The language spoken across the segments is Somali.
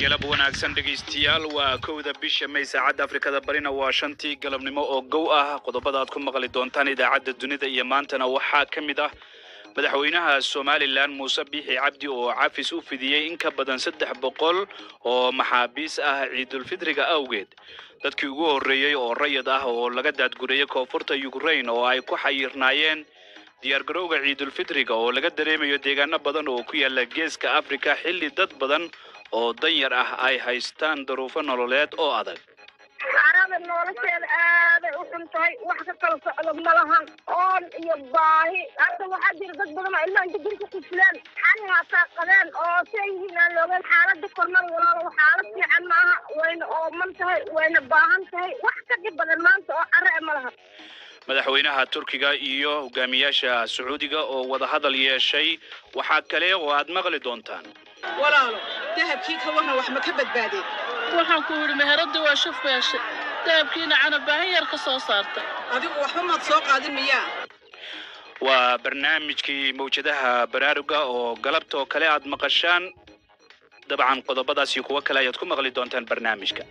galab wanaagsan dhegaystayaal waa kowda bisha may saacadda afrikada barina waa shantii galabnimo oo gow ah qodobada aad ku maqli doontaan idaacadda dunida iyo maantana waxaa ka mid ah madaxweynaha somalilan muuse biixi cabdi oo cafis u fidiyey in ka badan saddex boqol oo maxaabiis ah ciidulfidriga awgeed dadkii ugu horreeyey oo rayid ah oo laga daadgureeyey koonfurta ukrain oo ay ku xayirnaayeen diyaargarowga ciidulfidriga oo laga dareemayo deegaano badan oo ku yaala geeska afrika xilli dad badan oo danyar ah ay haystaan daruufo nololeed oo adag carada nolosheeda aaday u xun tahay wax ka kala socdo ma lahan oon iyo baahi hadda waxaa jira dad badan oo ilmaha inta gurka kufilaan xani haataa qabeen oo say yihiin aan loogeyn xaalada kormada walaalo xaalad fiican maaha wayna ooman tahay wayna baahan tahay wax ka dhib badan maanta oo care ma laha madaxweynaha turkiga iyo hogaamiyaasha sacuudiga oo wadahadal yeeshay waxaa kale oo aad maqli doontaan walaalo dahabkii ka warran wax ma ka badbaadeen waxaan ku yidhi meheradii waa shuf beeshay dahabkiina canabaahin yar ka soo saartay adigu waxba maad soo qaadin miyaa waa barnaamijkii mawjadaha baraaruga oo galabtoo kale aad maqashaan dabcan qodobadaas iyo kuwo kale ayaad ku maqli doontaan barnaamijka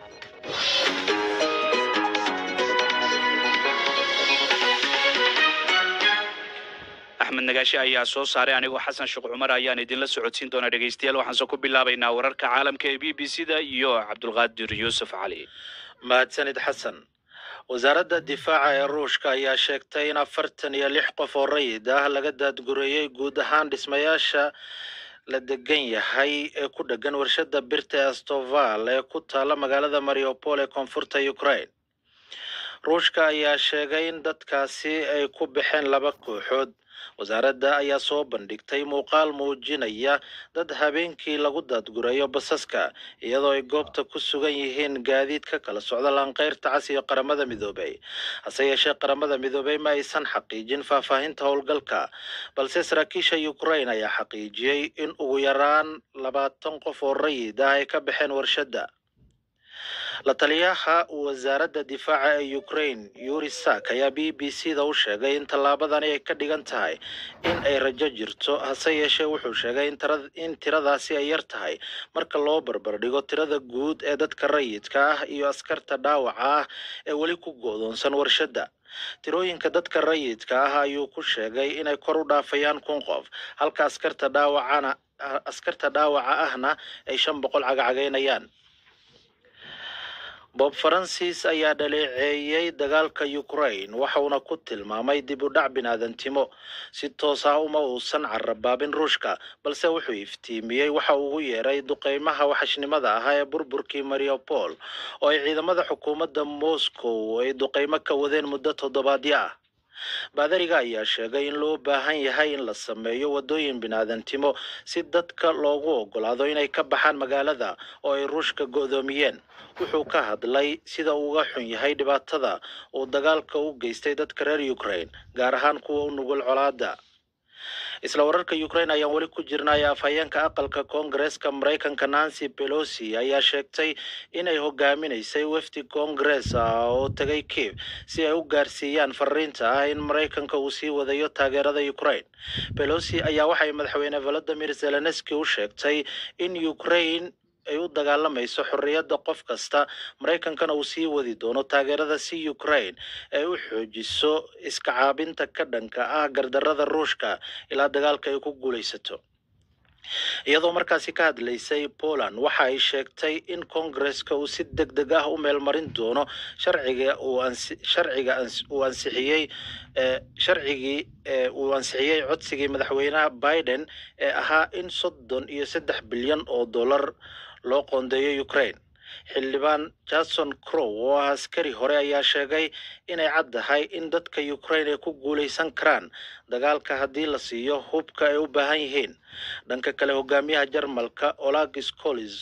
axmed nagaashe ayaa soo saaray anigoo xasan sheekh cumar ayaan idinla socodsiin doonaa dhegaystayaal waxaanse ku bilaabaynaa wararka caalamka ee b b c da iyo cabdulqaadir yuusuf cali mahadsanid xasan wasaaradda difaaca ee ruushka ayaa sheegtay in afartan iyo lix qof oo rayid ah laga daadgureeyey guud ahaan dhismayaasha la degan yahay ee ku dhegan warshada birta ee astoval ee ku taala magaalada mariupol ee koonfurta ukraine ruushka ayaa sheegay in dadkaasi ay ku baxeen laba kooxood wasaaradda ayaa soo bandhigtay muuqaal muujinaya dad habeenkii lagu daadgureeyo basaska iyadoo ay goobta ku sugan yihiin gaadiid ka kala socda laanqeyrta cas iyo qaramada midoobay hase yeeshee qaramada midoobay ma aysan xaqiijin faahfaahinta howlgalka balse saraakiisha ukraine ayaa xaqiijiyey in ugu yaraan labaatan qof oo rayid ah ay ka baxeen warshadda la taliyaha wasaaradda difaaca ee ukraine yuri sak ayaa b b c da u sheegay in tallaabadani ay ka dhigan tahay in ay rajo jirto hase yeeshee wuxuu sheegay in tiradaasi ay yar tahay marka loo barbardhigo tirada guud ee dadka rayidka ah iyo askarta dhaawaca ah ee weli ku go'doonsan warshadda tirooyinka dadka rayidka ah ayuu ku sheegay inay kor u dhaafayaan kun qof halka askarta dhaawacana askarta dhaawaca ahna ay shan boqol cagacagaynayaan bob francis ayaa dhaleeceeyey dagaalka ukraine waxauna ku tilmaamay dib u dhac binaadantimo si toos ah uma uusan carabaabin ruushka balse wuxuu iftiimiyey waxa ugu yeeray duqeymaha waxashnimada ahaa ee burburkii mariupol oo ay ciidamada xukuumadda moscow ay duqeymo ka wadeen muddo toddobaadyo ah baadariga ayaa sheegay in loo baahan yahay in la sameeyo waddooyin binaadantimo si dadka loogu oggolaado inay ka baxaan magaalada oo ay ruushka go'doomiyeen wuxuu ka hadlay sida uu uga xun yahay dhibaatada uu dagaalka u geystay dadka reer ukraine gaar ahaan kuwa u nugul colaada isla wararka ukraine ayaan weli ku jirnay afhayeenka aqalka koongareeska maraykanka nancy pelosi ayaa sheegtay inay hogaaminaysay wefdi koongarees ah oo tegay kiev si ay u gaarsiiyaan fariinta ah in maraykanka uu sii wadayo taageerada ukraine pelosi ayaa waxay madaxweyne volodimir zelenski u sheegtay in ukraine ay u dagaalamayso xorriyadda qof kasta maraykankana uu sii wadi doono taageerada si ukraine ay u xoojiso iska caabinta ka dhanka ah gardarrada ruushka ilaa dagaalka ay ku guulaysato iyadoo markaasi ka hadlaysay poland waxa ay sheegtay in koongareska uu si deg deg ah u meelmarin doono sharciga uu sharciga uu ansixiyey sharcigii uu ansixiyey codsigii madaxweynaha biden ee ahaa in soddon iyo saddex bilyan oo dollar loo qoondeeyo ukraine xildhibaan jason crow oo ah askari hore ayaa sheegay inay caddahay in dadka ukraine ay ku guulaysan karaan dagaalka haddii la siiyo hubka ay u baahan yihiin dhanka kale hogaamiyaha jarmalka olag scolis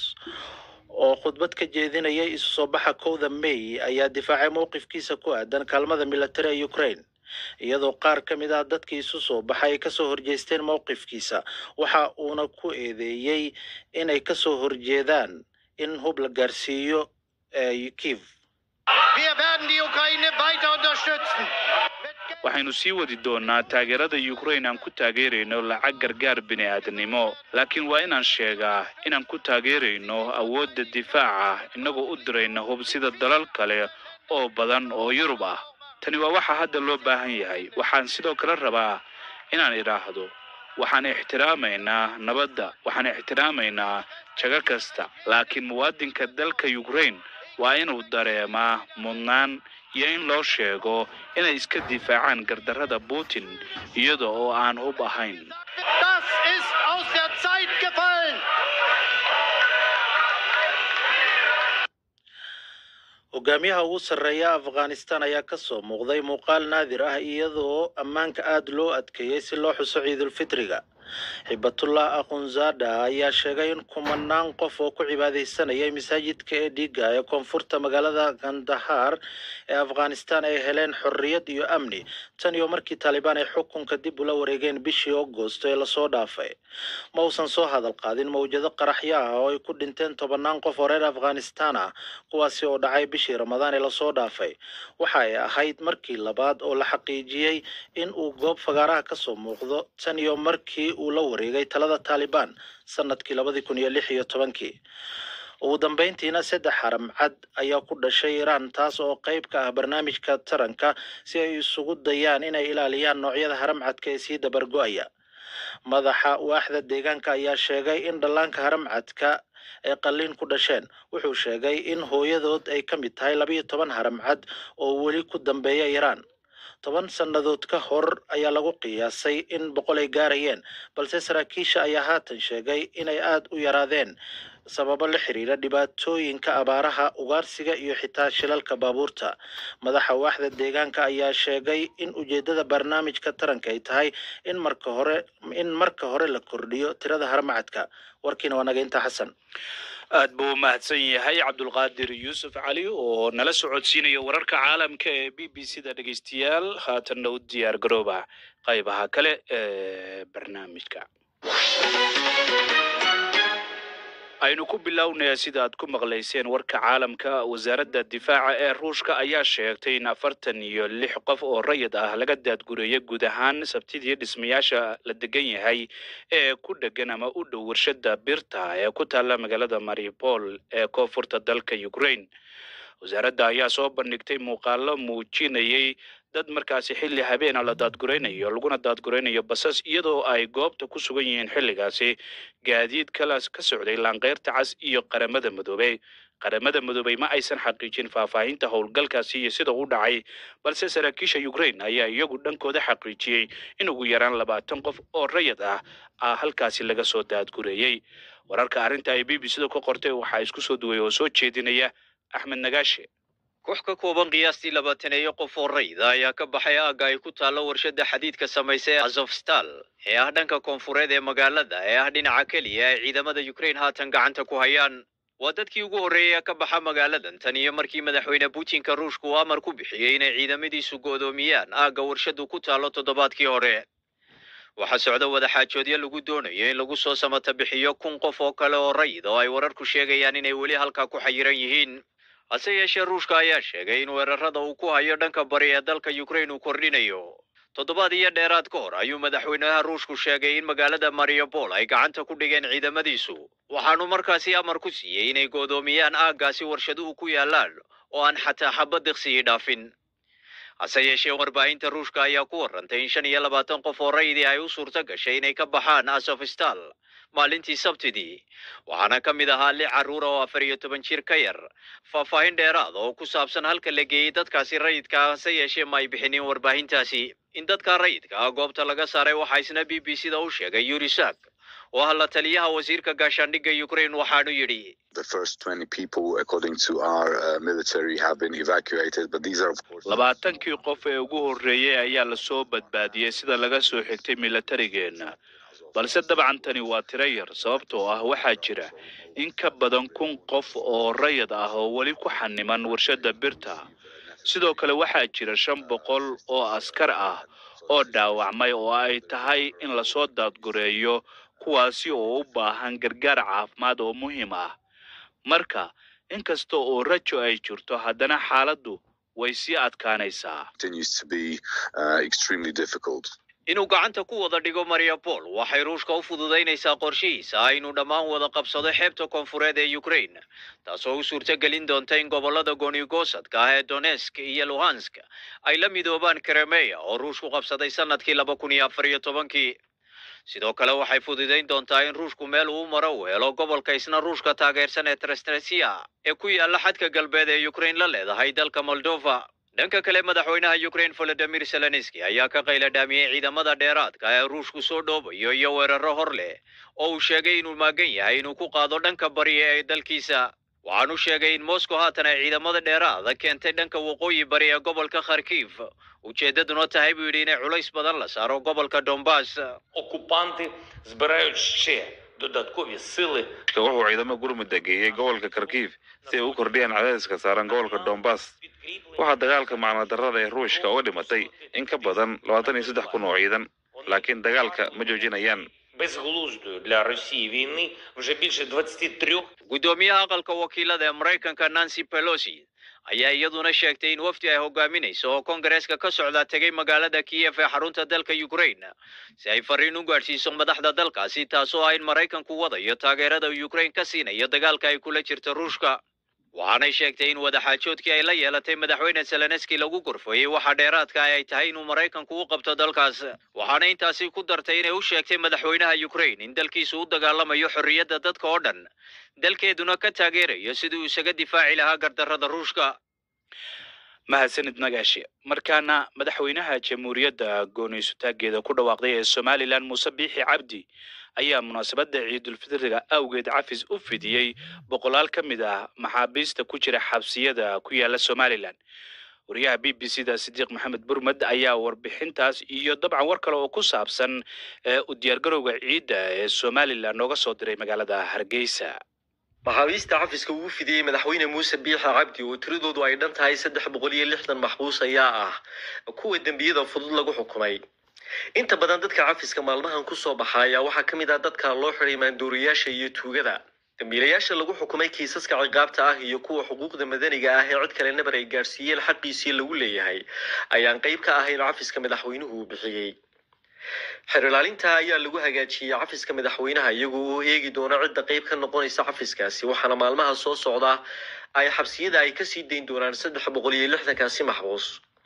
oo khudbad ka jeedinayay isu soo baxa kowda may ayaa difaacay mowqifkiisa ku aadan kaalmada militari ee ukraine iyadoo qaar ka mid ah dadkii isu soo baxay ay kasoo horjeesteen mowqifkiisa waxa uuna ku eedeeyey inay kasoo horjeedaan in hub la gaarsiiyo kiev Wir werden die Ukraine weiter unterstützen. Mit Geld waxaynu sii wadi doonaa taageerada ukraine aan ku taageerayno lacag gargaar bini'aadanimo laakiin waa inaan sheegaa inaan ku taageerayno awoodda difaaca innagoo u dirayna hub sida dalal kale oo badan oo yurub ah tani waa waxa hadda loo baahan yahay waxaan sidoo kale rabaa inaan idhaahdo waxaan ixtiraamaynaa nabadda waxaan ixtiraamaynaa jago kasta laakiin muwaadinka dalka ukraine waa inuu dareemaa mudnaan iyo in loo sheego inay iska difaacaan gardarrada putin iyada oo aan hub ahayn Das ist aus der Zeit gefallen. hogaamiyaha ugu sarreeya afghanistan ayaa ka soo muuqday muuqaal naadir ah iyadoo ammaanka aada loo adkeeyey si loo xuso ciidulfitriga xibatullah akhunzada ayaa sheegay in kumanaan qof oo ku cibaadaysanayay masaajidka ee dhiiga ee koonfurta magaalada kandahar ee afghanistan ay heleen xorriyad iyo amni tan iyo markii taalibaan ay xukunka dib ula wareegeen bishii agosto ee lasoo dhaafay ma uusan soo hadal qaadin mawjado qaraxyo ah oo ay ku dhinteen tobanaan qof oo reer afghanistan ah kuwaasi oo dhacay bishii ramadaan ee lasoo dhaafay waxa ay ahayd markii labaad oo la xaqiijiyey in uu goob fagaaraha ka soo muuqdo tan iyo markii uu la wareegay talada taalibaan sanadkii labadii kun iyo lix iyo tobankii ugu dambeyntiina saddex xaram cad ayaa ku dhashay iiraan taas oo qayb ka ah barnaamijka taranka si ay isugu dayaan inay ilaaliyaan noocyada haram cadka ee sii dabargo-aya madaxa waaxda deegaanka ayaa sheegay in dhallaanka haram cadka ay qalliin ku dhasheen wuxuu sheegay in hooyadood ay ka mid tahay labiyo toban haram cad oo weli ku dambeeya iiraan toban sannadood ka hor ayaa lagu qiyaasay in boqol ay gaarayeen balse saraakiisha ayaa haatan sheegay inay aada u yaraadeen sababo la xiriira dhibaatooyinka abaaraha ugaarsiga iyo xitaa shilalka baabuurta madaxa waaxda deegaanka ayaa sheegay in ujeedada barnaamijka taranka ay tahay in marka hore in marka hore la kordhiyo tirada haramacadka warkiina waa naga intaa xasan aad buu u mahadsan yahay cabdulqaadir yuusuf cali oo nala socodsiinaya wararka caalamka ee b b c da dhegeystayaal haatanna u diyaar garooba qaybaha kale ee barnaamijka aynu ku bilownaya sida aad ku maqlayseen warka caalamka wasaaradda difaaca ee ruushka ayaa sheegtay in afartan iyo lix qof oo rayid ah laga daadgureeyay guud ahaan sabtidii dhismayaasha la degan yahay ee ku dhegan ama u dhow warshada birta ee ku taalla magaalada maripol ee koonfurta dalka ukraine wasaaradda ayaa soo bandhigtay muuqaalo muujinayay dad markaasi xilli habeena la daadguraynayo laguna daadguraynayo basas iyadoo ay goobta ku sugan yihiin xilligaasi gaadiid kalaas ka socday laanqeyrta cas iyo qaramada madoobey qaramada madoobey ma aysan xaqiijin faahfaahinta howlgalkaasi iyo sida u dhacay balse saraakiisha ukraine ayaa iyagu dhankooda xaqiijiyey in ugu yaraan labaatan qof oo rayid ah ah halkaasi laga soo daadgureeyey wararka arrinta ay b b c da ka qortay waxaa isku soo duway oo soo jeedinaya axmed nagaashe koox ka kooban qiyaastii labaataneeyo qof oo rayda ayaa ka baxay aagga ay ku taallo warshadda xadiidka samaysa ee azofstal ee ah dhanka koonfureed ee magaalada ee ah dhinaca keliya ay ciidamada ukraine haatan gacanta ku hayaan waa dadkii ugu horreeyay ee ka baxa magaaladan tan iyo markii madaxweyne putinka ruushka uu amar ku bixiyey inay ciidamadiisu go'doomiyaan aagga warshaddu ku taallo toddobaadkii hore waxaa socda wadaxaajoodyo lagu doonayo in lagu soo samata bixiyo kun qof oo kale oo rayid oo ay wararku sheegayaan inay weli halkaa ku xayiran yihiin hase yeeshee ruushka ayaa sheegay in weerarada uu ku hayo dhanka bari ee dalka ukraine uu kordhinayo toddobaad iyo dheeraad ka hor ayuu madaxweynaha ruushku sheegay in magaalada mariupol ay gacanta ku dhigeen ciidamadiisu waxaanu markaasi amar ku siiyey inay go'doomiyaan aaggaasi warshaduhu ku yaallaan oo aan xataa xabad diqsigii dhaafin hase yeeshee warbaahinta ruushka ayaa ku warrantay in shan iyo labaatan qof oo rayidii ay u suurto gashay inay ka baxaan asofstal maalintii sabtidii waxaana ka mid ahaa lix carruura oo afar iyo toban jir ka yar faahfaahin dheeraada oo ku saabsan halka la geeyey dadkaasi rayidka ah hase yeeshee ma ay bixinin warbaahintaasi in dadka rayidka ah goobta laga saaray waxaa isna b b c da u sheegay yurisak oo ah la taliyaha wasiirka gaashaandhigga ukraine waxaanu yidhi The first 20 people, according to our uh, military, have been evacuated, but these are, of course, labaatankii qof ee ugu horreeyey ayaa lasoo badbaadiyey sida laga soo xigtay milatarigeenna balse dabcan tani waa tiro yar sababtoo ah waxaa jira in ka badan kun qof oo rayid ah oo weli ku xaniman warshadda birta sidoo kale waxaa jira shan boqol oo askar ah oo dhaawacmay oo ay tahay in lasoo daadgureeyo kuwaasi oo u baahan gargaar caafimaad oo muhiim ah marka inkasta oo rajo ay jirto haddana xaaladdu way sii adkaanaysaa continues to be uh, extremely difficult. inuu gacanta ku wada dhigo mariupol waxay ruushka u fududaynaysaa qorshihiisa ah inuu dhammaan wada qabsado xeebta koonfureed ee ukraine taasoo u suurtagelin doonta in gobollada goonigosadka ah ee donetsk iyo luhansk ay la midoobaan kremeya oo ruushku qabsaday sanadkii laba kun iyo afar iyo tobankii sidoo kale waxay fududayn doontaa in ruushku meel uu maro u helo gobolka isna ruushka taageersan ee trestresia ee ku yaala xadka galbeed ee ukraine la leedahay dalka moldova dhanka kale madaxweynaha ukraine volodimir zelenski ayaa ka qayla dhaamiyey ciidamada dheeraadka ee ruushku soo dhoobayo iyo weeraro hor leh oo uu sheegay inuu maagan yahay inuu ku qaado dhanka bari ee dalkiisa waxaanu sheegay in moscow haatan ay ciidamada dheeraada keentay dhanka waqooyi bari ee gobolka kharkiv ujeedaduna tahay buu yidhi inay culays badan la saaro gobolka donbass окупанти збирають ще додаткові сили wuxuu ciidamo gurmudda geeyey gobolka kharkiv si ay u kordhiyaan cadaadiska saaran gobolka donbass waxaa dagaalka macnadarrada ee ruushka uga dhimatay in ka badan labaatan iyo saddex kun oo ciidan laakiin dagaalka ma joojinayaan безглуздої для Росії війни вже більше 23 guddoomiyaha aqalka wakiilada ee maraykanka nancy pelosi ayaa iyaduna sheegtay in wafdi ay hogaaminayso oo kongareeska ka socda tegay magaalada kiyef ee xarunta dalka ukraine si ay fariin u gaadhsiiso madaxda dalkaasi taasoo ah in maraykanku wadayo taageerada uu ukraine ka siinayo dagaalka ay kula jirto ruushka waxaanay sheegtay in wadaxaajoodkii ay la yeelatay madaxweyne zelenski lagu gorfooyey waxa dheeraadka ah ay tahay inuu maraykanku u qabto dalkaas waxaana intaasi ku dartay inay u sheegtay madaxweynaha ukraine in dalkiisu u dagaalamayo xorriyadda dadka oo dhan dalkeeduna ka taageerayo sidii uu isaga difaaci lahaa gardarrada ruushka mahadsanid nagaashi markaana madaxweynaha jamhuuriyadda gooniysutaageeda ku dhawaaqday ee somalilan muuse biixi cabdi ayaa munaasabadda ciidulfitriga awgeed cafis u fidiyey boqolaal ka mid ah maxaabiista ku jira xabsiyada ku yaala somalilan wariyaha b b c da sidiiq maxamed burmed ayaa warbixintaas iyo dabcan war kale oo ku saabsan ee u diyaargarowga ciidda ee somalilan nooga soo diray magaalada hargeysa maxaabiista cafiska ugu fidiyey madaxweyne muuse biixa cabdi oo tiradoodu ay dhan tahay saddex boqol iyo lixdan maxbuus ayaa ah kuwa dembiyada fudud lagu xukumay inta badan dadka cafiska maalmahan kusoo baxa ayaa waxaa ka mid ah dadka loo xiday maandooriyaasha iyo tuugada dambiilayaasha lagu xukumay kiisaska ciqaabta ah iyo kuwa xuquuqda madaniga ah ee cid kale nabar ay gaadhsiiyeen xaqiisii lagu leeyahay ayaan qayb ka ahayn cafiska madaxweynuhu uu bixiyey xeer ilaalinta ayaa lagu hagaajiyey cafiska madaxweynaha iyagoo uu eegi doono cidda qayb ka noqonaysa cafiskaasi waxaana maalmaha soo socda ay xabsiyada ay kasii dayn doonaan saddex boqol iyo lixdankaasi maxbuus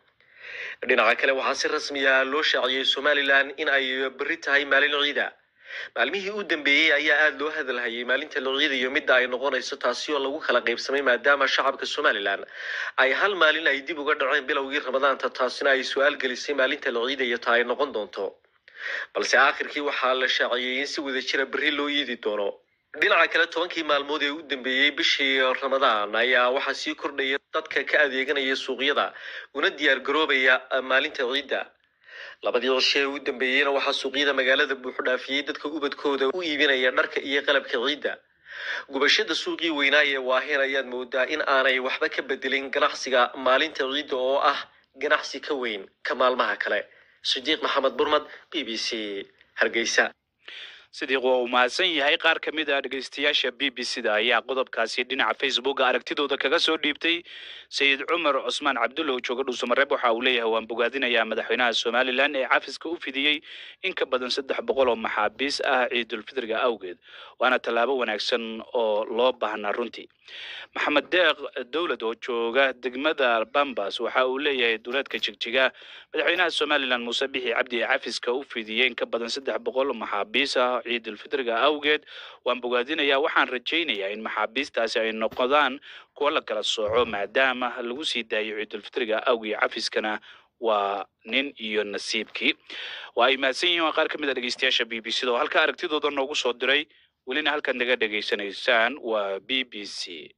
dhinaca kale waxaa si rasmi ah loo shaaciyey somalilan in ay berri tahay maalin ciida maalmihii u dambeeyey ayaa aada loo hadalhayay maalinta la ciidayo midda ay noqonayso taasi oo lagu kala qaybsamay maadaama shacabka somalilan ay hal maalin ay dib uga dhaceen bilowgii ramadaanta taasina ay su-aal gelisay maalinta la ciidayo ta ay noqon doonto balse aakhirkii waxaa la shaaciyey in si wada jira berri loo yiidi doono dhinaca kale tobankii maalmood ee u dambeeyey bishii ramadaan ayaa waxaa sii kordhaya dadka ka adeeganaya suuqyada una diyaar garoobaya maalinta ciidda labadii cisho ee u dambeeyeyna waxaa suuqyada magaalada buuxu dhaafiyey dadka ubadkooda u iibinaya dharka iyo qalabka ciidda gubashada suuqii weynaa ee waahin ayaad moodaa in aanay waxba ka bedelin ganacsiga maalinta ciidda oo ah ganacsi ka weyn ka maalmaha kale sidiiq maxamed burmad b b c hargeysa sidiiq waa uu mahadsan yahay qaar ka mid ah dhegeystayaasha b b c da ayaa qodobkaasi dhinaca facebooka aragtidooda kaga soo dhiibtay sayid cumar cusmaan cabdulla oo jooga dhuusamareeb waxa uu leeyahay waan bogaadinayaa madaxweynaha somalilan ee cafiska u fidiyey in ka badan saddex boqol oo maxaabiis ah ciidulfitriga awgeed waana tallaabo wanaagsan oo loo baahnaa runtii maxamed deeq dowlad oo jooga degmada bambas waxa uu leeyahay duleedka jigjiga madaxweynaha somalilan muuse bixi cabdi ee cafiska u fidiyey in ka badan saddex boqol oo maxaabiis ah ciidulfitriga awgeed waan bogaadinayaa waxaan rajaynayaa in maxaabiistaasi ay noqdaan kuwo la kala sooco maadaama lagu sii daayo ciidulfitriga awgii cafiskana waa nin iyo nasiibkii waa ay mahadsan yihiin waa qaar ka mid a dhegeystayaasha b b c da oo halka aragtidooda noogu soo diray welina halkaad naga dhegaysanaysaan waa b b c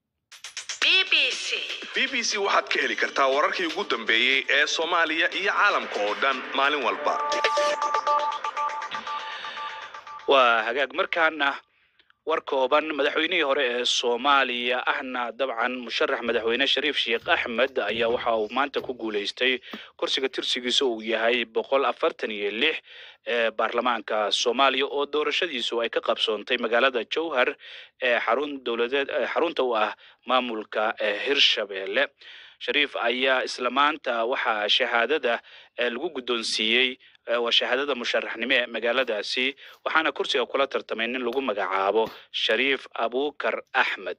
b b c waxaad ka heli kartaa wararkii ugu dambeeyey ee soomaaliya iyo caalamka oo dhan maalin walba waa hagaag markaana war kooban madaxweynihii hore ee soomaaliya ahna dabcan musharax madaxweyne shariif sheekh axmed ayaa waxa uu maanta ku guuleystay kursiga tirsigiisa uu yahay boqol afartan iyo lix ee baarlamaanka soomaaliya oo doorashadiisu ay ka qabsoontay magaalada jowhar ee xarun dowladeed xarunta u ah maamulka hirshabelle shariif ayaa isla maanta waxaa shahaadada eh, lagu guddoonsiiyey eh, waa shahaadada musharaxnimo ee magaaladaasi waxaana kursiga kula tartamay nin lagu magacaabo shariif abukar axmed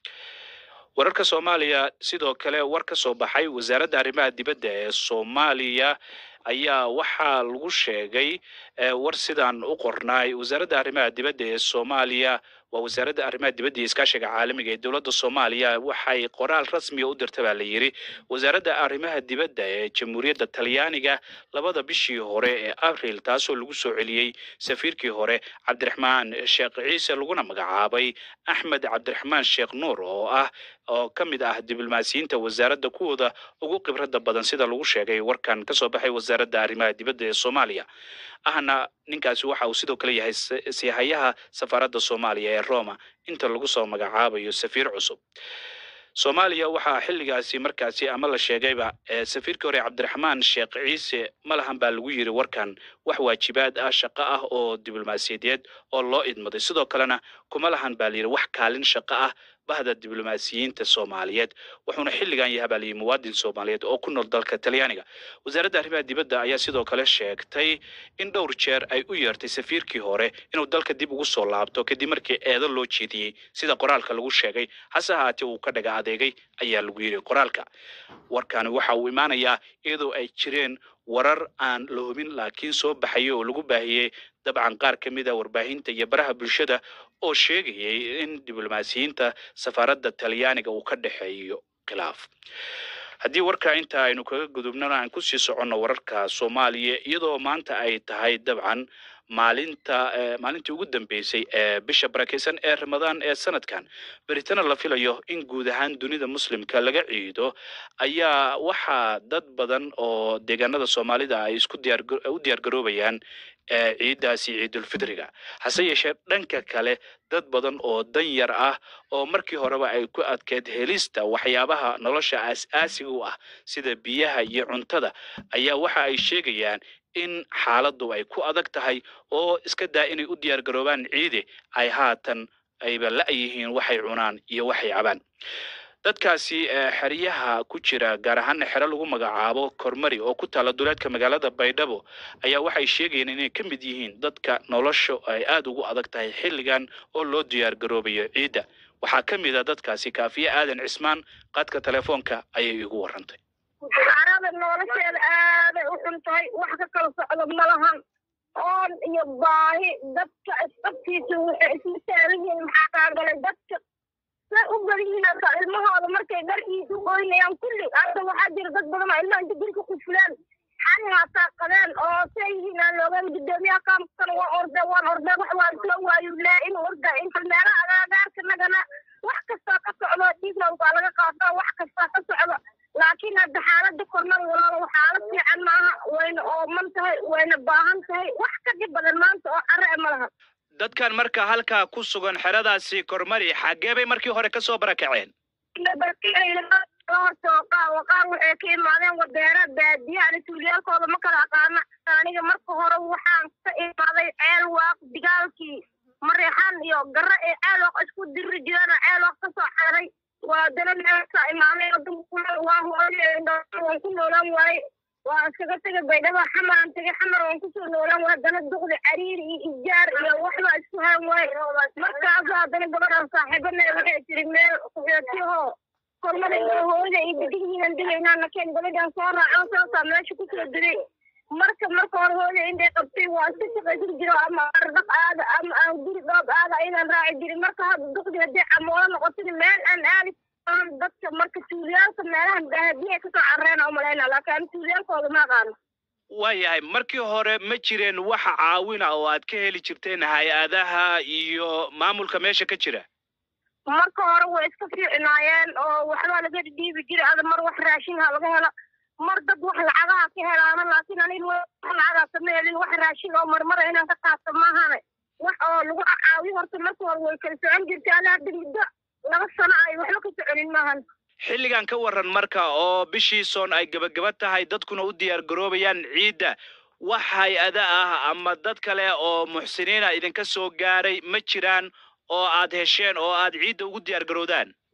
wararka soomaaliya sidoo kale war ka soo baxay wasaaradda arrimaha dibadda ee soomaaliya ayaa waxaa lagu sheegay eh, war sidaan u qornaay wasaaradda arrimaha dibadda ee soomaaliya waa wasaaradda arrimaha dibadda iyo iskaashiga caalamiga ee dowladda soomaaliya waxay qoraal rasmiga u dirta baa la yidhi wasaaradda arrimaha dibadda ee jamhuuriyadda talyaaniga labada bishii hore ee abril taasoo lagu soo celiyey safiirkii hore cabdiraxmaan sheekh ciise laguna magacaabay axmed cabdiraxmaan sheekh nuur oo ah oo ka mid ah diblomaasiyiinta wasaaradda kuwooda ugu khibradda badan sida lagu sheegay warkan ka soo baxay wasaaradda arrimaha dibadda ee soomaaliya ahna ninkaasi waxa uu sidoo kale yahay si- siihayaha safaaradda soomaaliya ee roma inta lagu soo magacaabayo safiir cusub soomaaliya waxaa xilligaasi markaasi ama la sheegayba ee safiirkii hore cabdiraxmaan sheekh ciise ma lahan baa lagu yiri warkan wax waajibaad ah shaqo ah oo diblomaasiyadeed oo loo idmaday sidoo kalena kuma lahan baa layidhi wax kaalin shaqo ah bahda diblomaasiyiinta soomaaliyeed wuxuuna xilligan yahay baa layidhi muwaadin soomaaliyeed oo ku nool dalka talyaaniga wasaaradda arrimaha dibadda ayaa sidoo kale sheegtay in dhowr jeer ay u yeertay safiirkii hore inuu dalka dib ugu soo laabto kadib markii eedo loo jeediyey sida qoraalka lagu sheegay hase ahaatee uu ka dhaga adeegay ayaa lagu yidhi qoraalka warkani waxa uu imaanayaa iyadoo ay jireen warar aan la hubin laakiin soo baxayay oo lagu baahiyey dabcan qaar ka mid a warbaahinta iyo baraha bulshada oo sheegayay in diblomaasiyiinta safaaradda talyaaniga uu ka dhexeeyo khilaaf haddii warka inta aynu kaga gudubnana aan kusii soconno wararka soomaaliya iyadoo maanta ay tahay dabcan maalinta eh, maalintii ugu dambeysay ee bisha barakeysan ee ramadaan ee sanadkan beritana la filayo in guud ahaan dunida muslimka laga ciido ayaa waxaa dad badan oo deegaanada soomaalida ay isku diyaar u diyaargaroobayaan ee ciidaasi ciidulfidriga hase yeeshee dhanka kale dad badan oo dan yar ah oo markii horeba ay ku adkeyd helista waxyaabaha nolosha aas-aasiga u ah sida biyaha iyo cuntada ayaa waxa ay sheegayaan in xaaladdu ay ku adag tahay oo iska daa inay u diyaar garoobaan ciide ay haatan ayba la-yihiin waxay cunaan iyo waxay cabaan dadkaasi eh, xeryaha ku jira gaar ahaana xero lagu magacaabo kormari oo ku taala duleedka magaalada baydhabo ayaa waxay sheegayeen inay ka mid yihiin dadka nolosha ay aada ugu adag tahay xilligan oo loo diyaar garoobayo ciidda waxaa ka mid a dadkaasi kaafiye aadan cismaan qadka telefoonka ayay igu warantay arada nolosheeda aaday u xun tahay wax ka kala socdo malahan oon iyo baahi dadka isqabtiisa waxay isla taagan yihiin maxaa kaagalay dadka say u badan yihiin hata ilmahooda markay dharkiisa u goynayaan kulli hadda waxaa jira dad badan oo ilmaha inta dilka ku fulaan xani hataa qabeen oo say yihiin aan loogaan gudoomiyaha qaamkan waa orde waan orde wax waan soo waayu laa in orda inta meelaha agaagaarka nagana wax kastaa ka socdo dhiiglan waa laga qaataa wax kastaa ka socdo laakiin hadda xaaladda kornada walaalo xaalad fiican maaha wayna ooman tahay wayna baahan tahay wax ka dhib badan maanta oo care ma laha dadkan marka halkaa ku sugan xeradaasi kormari xaggee bay markii hore ka soo barakaceen horta qaar qaar waxay ka imaadeen wadeera baadiya ani tuuliyaalkooda ma kala aqaana aniga marka hore waxaan ka imaaday ceel waaq digaalkii mareexaan iyo garre ee ceel waaq isku diri jireen oo ceel waaq kasoo xeray waa dana meelka imaamay waa hooyo waan ku noolaan waaye waa iskaga tegay baydhaba xamaraan tegay xamar waan kusoo noolaan waaye haddana duqdi cariir iyo ijaar iyo waxbaa isku haan waaye markaas haddana gabadhaan saaxiibana waxay tiri meel kuxootiyahoo kormada iyo hooyada iyo bidihiinan digaynaa nakeen gabadhaan soo raacan saasaa meesha kusoo diray marka marka hore hooya intay qabtay waa iska shaqaysan jiro ama ardaq aada ama aan guri dhoob aada ayadaan raaci jirin marka hadda duqdi haddii camoola noqotid meel aan aadi karin dadka marka tuuliyaalka meelahan baadiya kasoo carreena umalayna laakiin ani tuuliyaalkooda ma aqaano waayahay markii hore ma jireen wax caawina oo aad ka heli jirteen hay-adaha iyo maamulka meesha ka jira marka hore way iska fiicnaayeen oo waxbaa laga dhiibi jiray ada mar wax raashinha laga helo mar dad wax lacagaha ka helaana laakiin aniga wax lacagaasa ma helin wax raashin oo marmara inaan ka qaato maahane wax oo lagu caawiyo horta marka hore way kala socon jirtay ana hadda muddo laba sano ay waxba ka soconin maahan xilligan ka waran marka oo bishii soon ay gebagaba tahay dadkuna u diyaar garoobayaan ciidda wax hay-ada ah ama dad kale oo muxsiniina idinka soo gaaray ma jiraan oo aad hesheen oo aad ciidda ugu diyaar garowdaan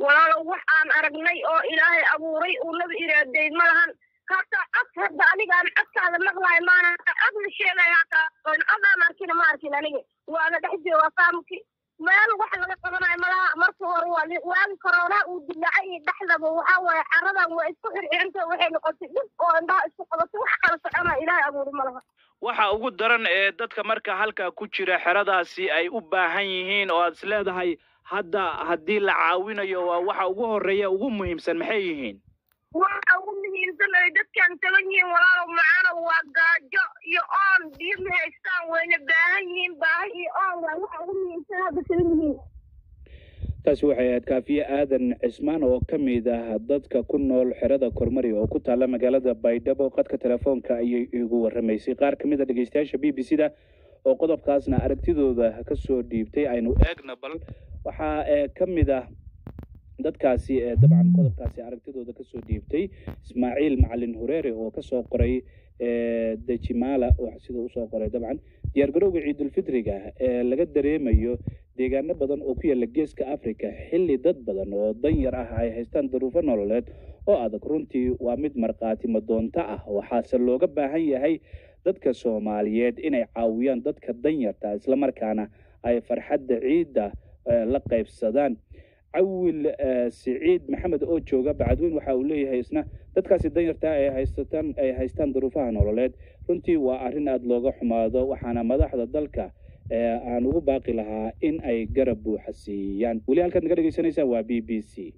walaalow wax aan aragnay oo ilaahay abuuray uu nabi iraaday ma lahan hataa cod hadda anigaan codkaada maqlaay maana codna sheegaya hataa cod aan arkina ma arkin aniga waana dhex joogaa faamki meel wax laga qabanayo malaha marka hore waa waagi koroonaa uu dilaacay iyo dhexdaba waxaa waaye caradan waa isku xirxiranta waxay noqotay dhib oo indhaha isku qabatay wax kala socona ilaahay abuuri ma laha waxa ugu daran ee dadka marka halkaa ku jira xeradaasi ay u baahan yihiin oo aad is leedahay hadda haddii la caawinayo waa waxa ugu horreeya ugu muhiimsan maxay yihiin waxa ugu muhiimsan ay dadkan taban yihiin walaalow macano waa gaajo iyo oon biyo ma haystaan wayna baahan yihiin baahi iyo oon waa waxa ugu muhiimsan hadda taban yihiin taasi waxay ahayd kaafiye aadan cismaan oo ka mid ah dadka ku nool xerada kormari oo ku taalla magaalada baydhabo qadka telefoonka ayay igu warramaysay qaar ka mid a dhegeystayaasha b b c da oo qodobkaasna aragtidooda ka soo dhiibtay aynu eegna bal waxaa ka mid ah dadkaasi dabcan qodobkaasi aragtidooda kasoo dhiibtay ismaaciil macalin hureere oo kasoo qoray dejimala sida usoo qoray dabcan diyaargarowga ciidulfitriga ee laga dareemayo deegaano badan oo ku yaalla geeska africa xilli dad badan oo danyar ah ay haystaan daruufo nololeed oo adag runtii waa mid markhaati madoonto ah waxaase looga baahan yahay dadka soomaaliyeed inay caawiyaan dadka danyarta islamarkaana ay farxadda ciidda la qaybsadaan cawil siciid maxamed oo jooga bacadweyn waxa uu leeyahay isna dadkaasi danyarta ay haysataan ay haystaan duruufaha nololeed runtii waa arrin aada looga xumaado waxaana madaxda dalka aan ugu baaqi lahaa in ay garab buuxa siiyaan weli halkaad naga dhegeysanaysaan waa b b c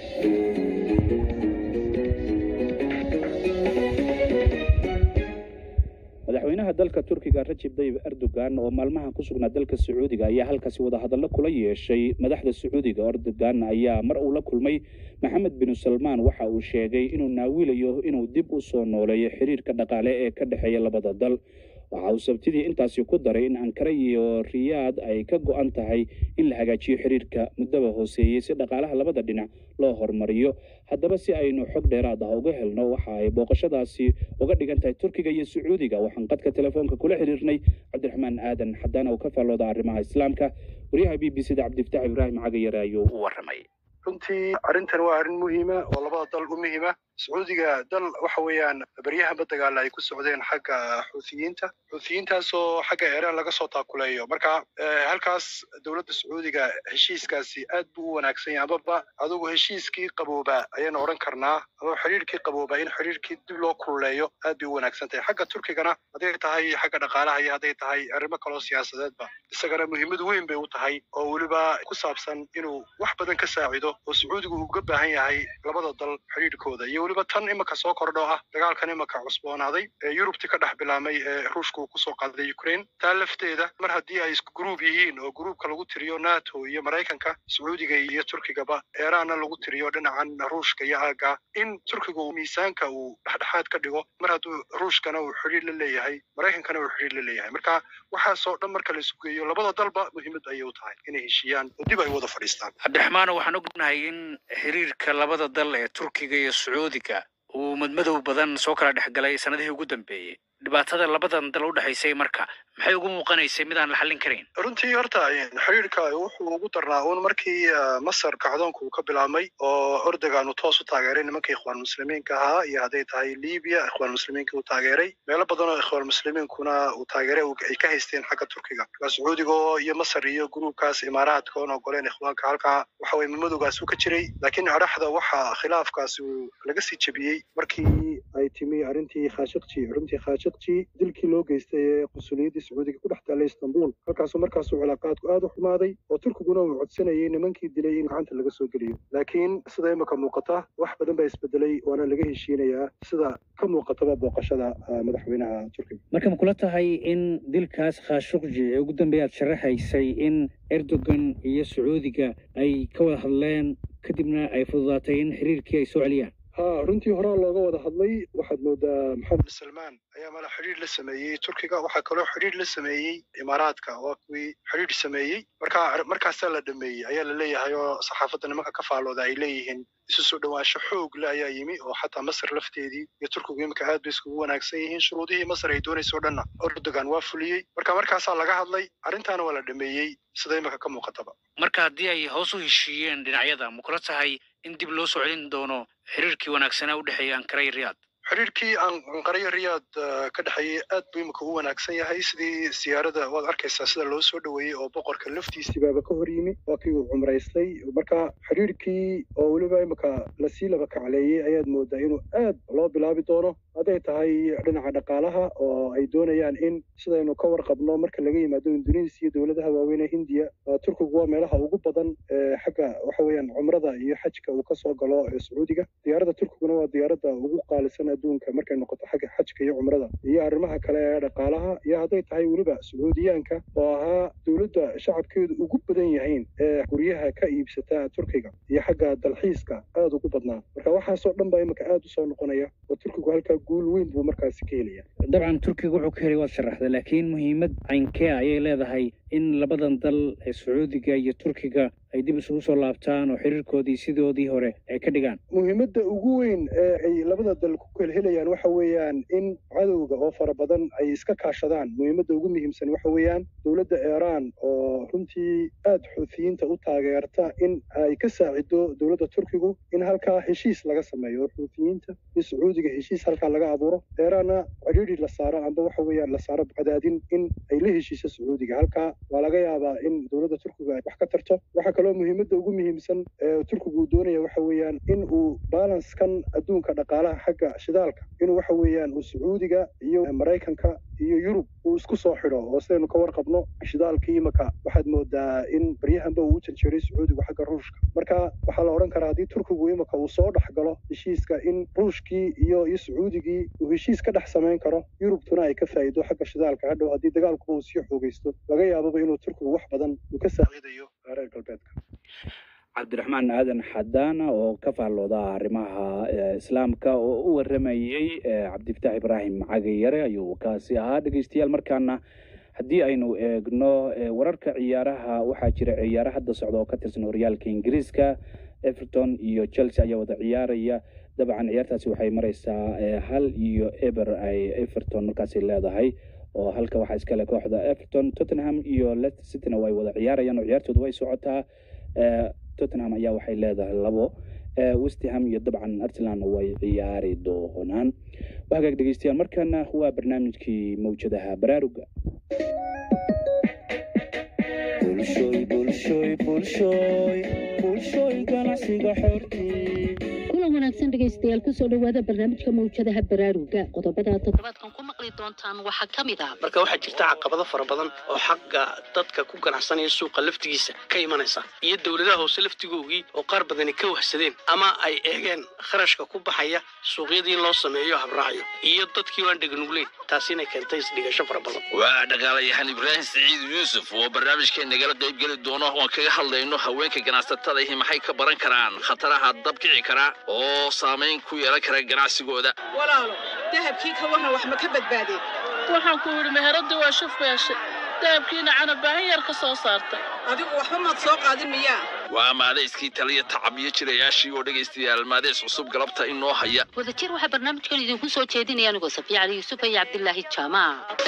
madaxweynaha dalka turkiga rajib tayyib erdogan oo maalmahan ku sugnaa dalka sacuudiga ayaa halkaasi wadahadallo kula yeeshay madaxda sacuudiga erdogan ayaa mar uu la kulmay maxamed binu salmaan waxa uu sheegay inuu naawilayo inuu dib u soo nooleeyo xiriirka dhaqaale ee ka dhexeeya labada dal waxa uu sabtidii intaasi ku daray in ankara iyo riyaad ay ka go-an tahay in la hagaajiyo xiriirka muddaba hooseeyey si dhaqaalaha labada dhinac loo horumariyo haddaba si aynu xog dheeraad ah uga helno waxa ay booqashadaasi uga dhigan tahay turkiga iyo sacuudiga waxaan qadka telefoonka kula xiriirnay cabdiraxmaan aadan xadaan oo ka faallooda arrimaha islaamka wariyaha b b c da cabdifataax ibraahim cagayare ayuu u warramay runtii arrintan waa arrin muhiima oo labada dal u muhiima sacuudiga dal waxa weeyaan baryahanba dagaala ay ku socdeen xagga xuuthiyiinta xuuthiyiintaasoo xagga iiraan laga soo taakuleeyo marka halkaas dowladda sacuudiga heshiiskaasi aad buu u wanaagsan yahay amaba adugu heshiiskii qabooba ayaynu odhan karnaa ama xiriirkii qabooba in xiriirkii dib loo kululeeyo aad bay u wanaagsan tahay xagga turkigana hadday tahay xagga dhaqaalaha iyo hadday tahay arrimo kaloo siyaasadeedba isagana muhiimad weyn bay u tahay oo weliba ku saabsan inuu wax badan ka saacido oo sacuudigu uga baahan yahay labada dal xiriirkooda iyo weliba tan imika soo kordho ah dagaalkan imika cusboonaaday ee yurubti ka dhex bilaamay ee ruushka uu kusoo qaaday ukraine taa lafteeda mar haddii ay isku gruub yihiin oo gruubka lagu tiriyo nato iyo maraykanka sacuudiga iyo turkigaba eeraanna lagu tiriyo dhinacan ruushka iyo aaga in turkiga uu miisaanka uu dhexdhexaad ka dhigo mar hadduu ruushkana uu xidhiir la leeyahay maraykankana uu xidhiir la leeyahay marka waxaasoo dhan marka la isu geeyo labada dalba muhiimad ayay u tahay inay heshiiyaan oo dib ay wada fadhiistaan cabdiraxmaan waxaan ognahay in xiriirka labada dal ee turkiga iyo sacuudiga uu madmadow badan soo kala dhex galay sanadihii ugu dambeeyey dhibaatada labadan dal u dhexaysay marka maxay ugu muuqanaysay mid aan la xallin karayn runtii horta xiriirka wuxuu ugu darnaa uun markii masar kacdoonka uu ka bilaabmay oo ordogan uu toos u taageeray nimankii ikhwaan muslimiinka ahaa iyo hadday tahay libiya ikhwaan muslimiinka uu taageeray meelo badan oo ikhwaan muslimiinkuna uu taageeray ay ka haysteen xagga turkiga marka sacuudiga iyo masar iyo gruubkaas imaaraadka oon ogoleen ikhwaanka halkaa waxa weye madmadowgaas uu ka jiray laakiin adhaxda waxa khilaafkaasi uu laga sii jebiyey markii ay timi arrintii khashaqji runtii khashaqji dilkii loo geystay ee qusuliyaddii sacuudiga ku dhex taallay istanbul halkaasuu markaasuu cilaaqaadku aad u xumaaday oo turkiguna uu codsanayay nimankii dilay in gacanta laga soo geliyo laakiin sida imika muuqata wax badan baa isbedelay waana laga heshiinayaa sida ka muuqataba booqashada madaxweynaha turkiga marka ma kula tahay in dilkaas khashuqji ee ugu dambeeya aad sharaxaysay in erdogan iyo sacuudiga ay ka wada hadleen kadibna ay fududaatay in xiriirkii ay soo celiyaan ha runtii horaa looga wada hadlay waxaad moodaa maxamed salmaan ayaa mala xidhiir la sameeyey turkiga waxaa kaloo xidhiir la sameeyey imaaraadka waa kuwii xidhiir sameeyey marka markaasaa la dhameeyey ayaa la leeyahay oo saxaafadda nimanka ka faalooda ay leeyihiin isu soo dhowaansho xoog le ayaa yimi oo xataa masar lafteedii iyo turkigu iminka aad bay iskugu wanaagsan yihiin shuruudihii masar ay doonayso o dhanna erdogan waa fuliyey marka markaasaa laga hadlay arrintaana waa la dhameeyey sida iminka ka muuqataba marka haddii ay hoos u heshiiyeen dhinacyada ma kula tahay in dib loo soo celin doono xiriirkii wanaagsanaa u dhexeeya ankara iyo riyaad xiriirkii anqaryo riyaad ka dhexeeyey aad buu imika u wanaagsan yahay sidii siyaarada waad arkaysaa sida loo soo dhoweeyey oo boqorka laftiisii baaba ka hor yimi waa kii uu cumraystay marka xiriirkii oo weliba imika lasii laba kacleeyey ayaad moodaa inuu aad loo bilaabi doono hadday tahay dhinaca dhaqaalaha oo ay doonayaan in sidaynu ka warqabno marka laga yimaado indonesiya iyo dowladaha waaweyn ee hindiya turkigu waa meelaha ugu badan ee xagga waxa weeyaan cumrada iyo xajka uu kasoo galo ee sacuudiga diyaaradda turkiguna waa diyaaradda ugu qaalisan adduunka markay noqoto xagga xajka iyo cumrada iyo arrimaha kale ee dhaqaalaha iyo hadday tahay weliba sacuudiyaanka oo ahaa dowladda shacabkeedu ugu badan yahayn ee guryaha ka iibsata turkiga iyo xagga dalxiiska aad ugu badnaa marka waxaasoo dhan baa imika aad usoo noqonaya oo turkigu halkaa guul weyn buu markaasi ka helaya dabcan turkiga wuxuu ka helay waad sharaxda laakiin muhiimad caynkee ayay leedahay in labadan dal ee sacuudiga iyo turkiga ay dib isugu soo laabtaan oo xiriirkoodii sidoodii hore ay ka dhigaan muhiimadda ugu weyn ee ay labada dal ku kelhelayaan waxa weeyaan in cadowga oo fara badan ay iska kaashadaan muhiimadda ugu muhiimsan waxa weeyaan dowladda iiraan oo runtii aad xuutiyiinta u taageerta in ay ka saacido dowladda turkigu in halkaa heshiis laga sameeyo oo xuutiyiinta iyo sacuudiga heshiis halkaa laga abuuro iiraanna cidhiidhi la saaro amba waxa weeyaan la saaro cadaadin in ay la heshiiso sacuudiga halkaa waa laga yaabaa in dowladda turkiga ay wax ka tarto waxaa kaloo muhiimadda ugu muhiimsan ee turkigu uu doonaya waxa weeyaan in uu balanskan adduunka dhaqaalaha xagga shidaalka inuu waxa weeyaan uu sacuudiga iyo maraykanka iyo yurub uu isku soo xidho oo sidaynu ka warqabno shidaalkii imika waxaad moodaa in baryahanba uu u janjeeray sacuudigu xagga ruushka marka waxaa la odhan karaa haddii turkigu imika uu soo dhex galo heshiiska in ruushkii iyo iyo sacuudigii uu heshiis ka dhex samayn karo yurubtuna ay ka faa'iido xagga shidaalka hadhow haddii dagaalkuba uu sii xoogaysto laga yaababa inuu turkigu wax badan uu ka saaciidayo reer galbeedka cabdiraxmaan aadan xadaana oo ka faallooda arrimaha islaamka oo u waramayey cabdifataax ibraahim cagayare ayuu kaasi ahaa dhegeystayaal markaana haddii aynu eegno wararka ciyaaraha waxaa jira ciyaaro hadda socda oo ka tirsan horyaalka ingiriiska everton iyo chelsea ayaa wada ciyaaraya dabcan ciyaartaasi waxay mareysaa hal iyo eber ay everton markaasi leedahay oo halka waxaa iskale kooxda everton tottenham iyo leicester cityna way wada ciyaarayaan oo ciyaartoodu way socotaa tottenham ayaa waxay leedahay labo westham iyo dabcan arsenalna way ciyaari doonaan wahagaag dhegeystayaal markana waa barnaamijkii mawjadaha baraaruga kulan wanaagsan dhegaystayaal kusoo dhowaada barnaamijka mawjadaha baraaruga qodobada toddobaadkan ku maqli doontaan waxaa ka mid ah marka waxaa jirta caqabado fara badan oo xagga dadka ku ganacsanaya suuqa laftigiisa ka imanaysa iyo dowladaha hoose laftigoogii oo qaar badani ka wahsadeen ama ay eegeen kharashka ku baxaya suuqyadii in loo sameeyo habraacyo iyo dadkii waan dheganugleyn taasina keentay isdhigasho fara badan waa dhagaalayahan ibraahim saciid yuusuf oo barnaamijkeen nagala qaybgeli doono oon kaga hadlayno haweenka ganacsatada ihi maxay ka baran karaan khataraha dabkici kara oo saamayn ku yeelan kara ganacsigooda walaalo dahabkii ka warran wax ma ka badbaadeen waxaan ku yidhi meheradii waa shuf beeshe dahabkiina canabaahin yar ka soo saartay adigu waxba maad soo qaadin miyaa waa maadayskii taliya tacab iyo jirayaashii oo dhegaystayaal maadeys cusub galabta inoo haya wadajir waxaa barnaamijkan idinku soo jeedinaya anigoo safiya cali yuusuf iyo cabdilaahi jaamac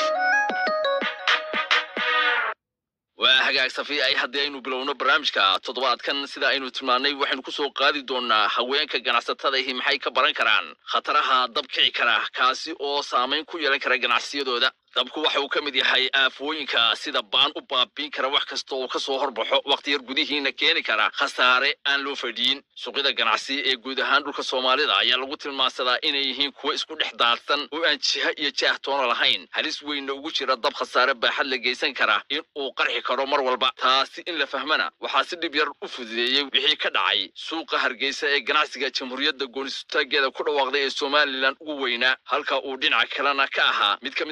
waa hagaag safiya ay haddii aynu bilowno barnaamijka toddobaadkan sida aynu tilmaannay waxaynu ku soo qaadi doonaa haweenka ganacsatada ihi maxay ka baran karaan khataraha dabkici kara kaasi oo saamayn ku yeelan kara ganacsiyadooda dabku waxa uu ka mid yahay aafooyinka sida baan u baabiin kara wax kasta oo ka soo horbaxo wakhti yar gudihiina keeni kara khasaare aan loo fadhiyin suuqyada ganacsi ee guud ahaan dhulka soomaalida ayaa lagu tilmaansadaa inay yihiin kuwo isku dhex daadsan oo aan jiha iyo jaah toona lahayn halis weynna ugu jira dab khasaare baaxad la geysan kara in uu qarxi karo mar walba taasi in la fahmana waxaa si dhib yar u fududeeyey wixii ka dhacay suuqa hargeysa ee ganacsiga jamhuuriyadda goonisutaageeda ku dhawaaqday ee somalilan ugu weynaa halka uu dhinaca kalena ka ahaa mid ka mid a suuqyada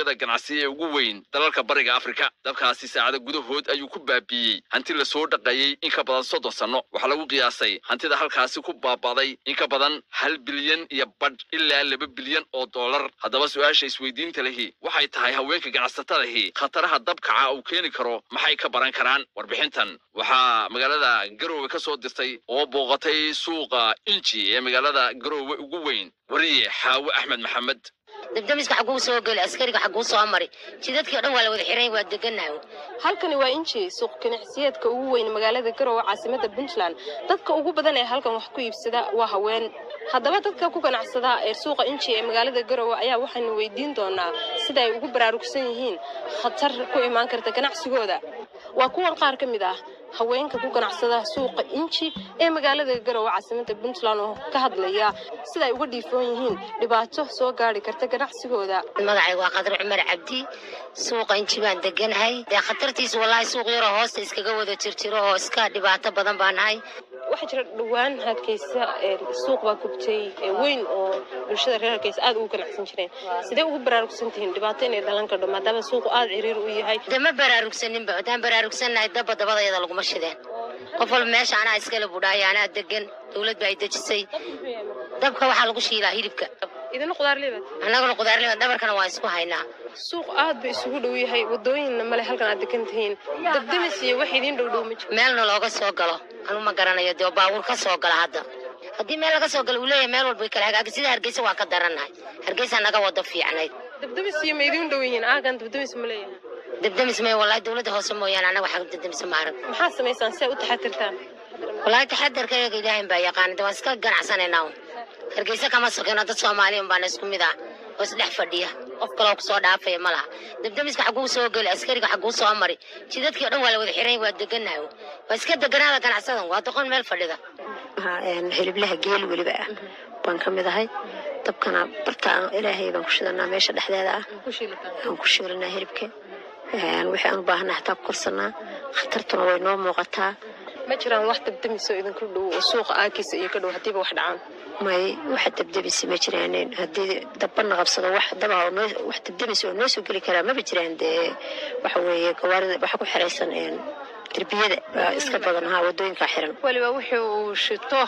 suuqyada ganacsi ee ugu weyn dalalka bariga afrika dabkaasi saacada gudahood ayuu ku baabiiyey hanti lasoo dhaqayey in ka badan soddon sanno waxaa lagu qiyaasay hantida halkaasi ku baaba'day in ka badan hal bilyan iyo badh ilaa laba bilyan oo dollar haddaba su-aasha isweydiinta lehi waxay tahay haweenka ganacsatadahi khataraha dabkaca uu keeni karo maxay ka baran karaan warbixintan waxaa magaalada garoowe ka soo dirtay oo booqatay suuqa inji ee magaalada garoowe ugu weyn wariye xaawe axmed maxamed dabdamiska xaguu soo geli askariga xaguu soo mari jidadkii o dhan waa la wada xiran waa deganahay halkani waa inji suuq ganacsiyeedka ugu weyn magaalada garowe caasimada puntland dadka ugu badan ee halkan wax ku iibsada waa haween haddaba dadka ku ganacsada ee suuqa inji ee magaalada garowe ayaa waxaynu weydiin doonaa sida ay ugu baraarugsan yihiin khatar ku imaan karta ganacsigooda waa kuwan qaar ka mid ah haweenka ku ganacsada suuqa inji ee magaalada garowe caasimada puntland oo ka hadlaya sida ay uga dhiifoon yihiin dhibaato soo gaari karta ganacsigooda magacayga waa qadar cumar cabdi suuqa inji baan deganahay dee khatartiisa wallaahi suuq yaroo hoosta iskaga wada jirjiro oo iska dhibaato badan baa nahay waxaa jira dhowaan hargeysa suuq baa gubtay weyn oo bulshada reer hargeysa aad ugu ganacsan jireen sidee ugu baraarugsan tihiin dhibaato inay dhalan kardho maadaama suuqu aad ciriir u yahay dee ma baraarugsaninba haddaan baraarugsannahay dabba dabadayada laguma shideen qof walba meesha anaa iskala budhaaya anaa degan dowlad baa ay dejisay dabka waxaa lagu shiilaa hilibka idina qudaarlibaad annaguna qudaarlibaad dhabarkana waa isku haynaa suuq aad ba isugu dhow yahay wadooyinna male halkan aad degan tihiin dabdamis iyo wax idiin dhowdhow ma jiro meelna looga soo galo anu ma garanayo dee baabuur ka soo gala hadda haddii meel laga soo galo uu leeyahay meel walba way kala hagaagi sida hargeysa waa ka darannahay hargeysa naga wado fiicnayd dabdamis iyo ma idiin dhow yihiin aagan dabdamis ma leeyahay dabdamis may wallahi dowladda hoose mooyaane annaga waxaa dabdamis ma arag maxaa samaysaan si ay u taxatirtaan wallahi taxadarka iyaga ilaahin baa yaqaana de waan iska ganacsanaynaa un hargeysa kama sokino dad soomaaliya unbaana isku mid ah oo isdhex fadhiya qof kaloo kusoo dhaafaya ma laha dabdamiska xaguu soo geli askariga xaguu soo mari jidadkii o dhan waa la wada xiran waa deganahay waa iska deganaada ganacsadan waa doqon meel fadhida hiliblaha geel weliba ah baan ka mid ahay dabkana barta ilaahay baan ku shidanaa meesha dhexdeeda ah aan ku shiilanaa hilibka wixii aan u baahana hataa ku korsanaa khatartuna way noo muuqataa ma jiraan wax dabdamiso idinku dhow oo suuqa aakiisa iyo ka dhow haddiiba wax dhacaan may waxa dabdamisi ma jiraan haddii dabana qabsado wax daba wax dabdamis oo noo soo geli karaa maba jiraan dee waxa weeye gawaarida waxa ku xiraysan derbiyada baa iska badan ha wadooyinka xiran weliba wixii uu shito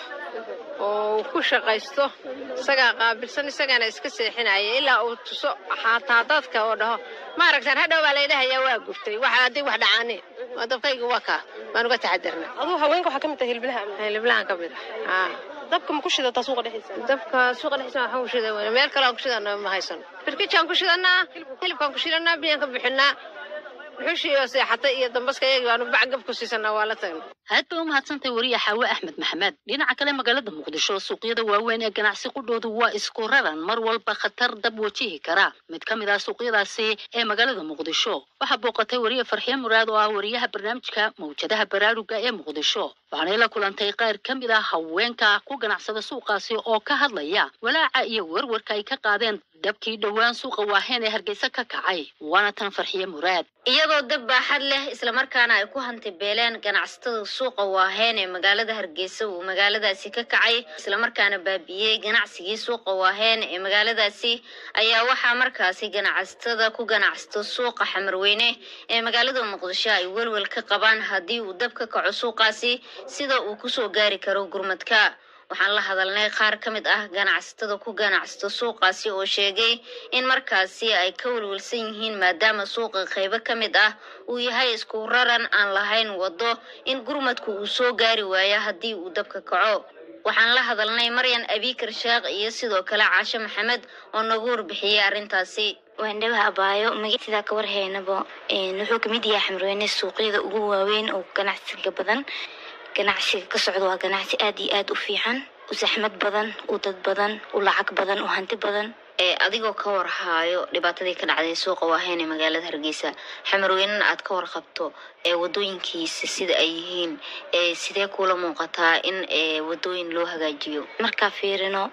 oo uu ku shaqaysto isagaa qaabilsan isagaana iska seexinaya ilaa uu tuso xataa dadka oo dhaho ma aragtaan hadhow baa laydhahayaa waa gubtay waxa haddii wax dhacaane waa dabkayga waa kaa waan uga taxadirna aduu haweenka waxaa ka mid tahay hiliblaha hiliblahan ka mid ah dabka ma ku shidataa suuqa dhexdiisa dabka suuqa dhexdiisa waxaan ku shidan weyna meel kale aan ku shidana ma haysano birkijaan ku shidanaa hilibkaan ku shidanaa biyaan ka bixinaa dhuxushii oo seexatay iyo dambaska iyagii baanu bacgab ku siisanaa waa la tagnay aad bay u mahadsantahay wariye xaawe axmed maxamed dhinaca kale magaalada muqdisho suuqyada waaweyn ee ganacsi qudhoodu waa isku raran mar walba khatar dab wajihi kara mid ka mid ah suuqyadaasi ee magaalada muqdisho waxaa booqatay wariye farxiye muraad oo ah wariyaha barnaamijka mawjadaha baraaruga ee muqdisho waxaanay la kulantay qaar ka mid ah haweenka ku ganacsada suuqaasi oo ka hadlaya walaaca iyo werwarka ay ka qaadeen dabkii dhowaan suuqa waaheen ee hargeysa ka kacay waana tan farxiye muraad iyagoo dab baaxad leh islamarkaana ay ku hantibeeleen ganacsatada suuqa waaheen ee magaalada hargeysa uu magaaladaasi ka kacay islamarkaana baabiiyey ganacsigii suuqa waaheen ee magaaladaasi ayaa waxaa markaasi ganacsatada ku ganacsato suuqa xamarweyne ee magaalada muqdisho ay welwel ka qabaan haddii uu dab ka kaco suuqaasi sida uu kusoo gaari karo gurmadka waxaan la hadalnay qaar ka mid ah ganacsatada ku ganacsato suuqaasi oo sheegay in markaasi ay ka welwelsan yihiin maadaama suuqa qaybo ka mid ah uu yahay isku raran aan lahayn waddo in gurmadku uu soo gaari waayo haddii uu dabka kaco waxaan la hadalnay maryan abikar sheekh iyo sidoo kale caashe maxamed oo nagu warbixiyey arrintaasi waandhawaha abaayo magasidaa ka warhaynaba wuxuu kamid yahay xamrweyne suuqyada ugu waaweyn oo ganacsiga badan ganacsiga ka socda waa ganacsi aad iyo aad u fiican u saxmad badan u dad badan u lacag badan u hanti badan ee adigoo ka warhaayo dhibaatadii ka dhacday suuqa waaheen ee magaalada hargeysa xamarweynena aad ka warqabto ee wadooyinkiisa sida ay yihiin ee sidee kuula muuqataa in ee wadooyin loo hagaajiyo markaa fiirino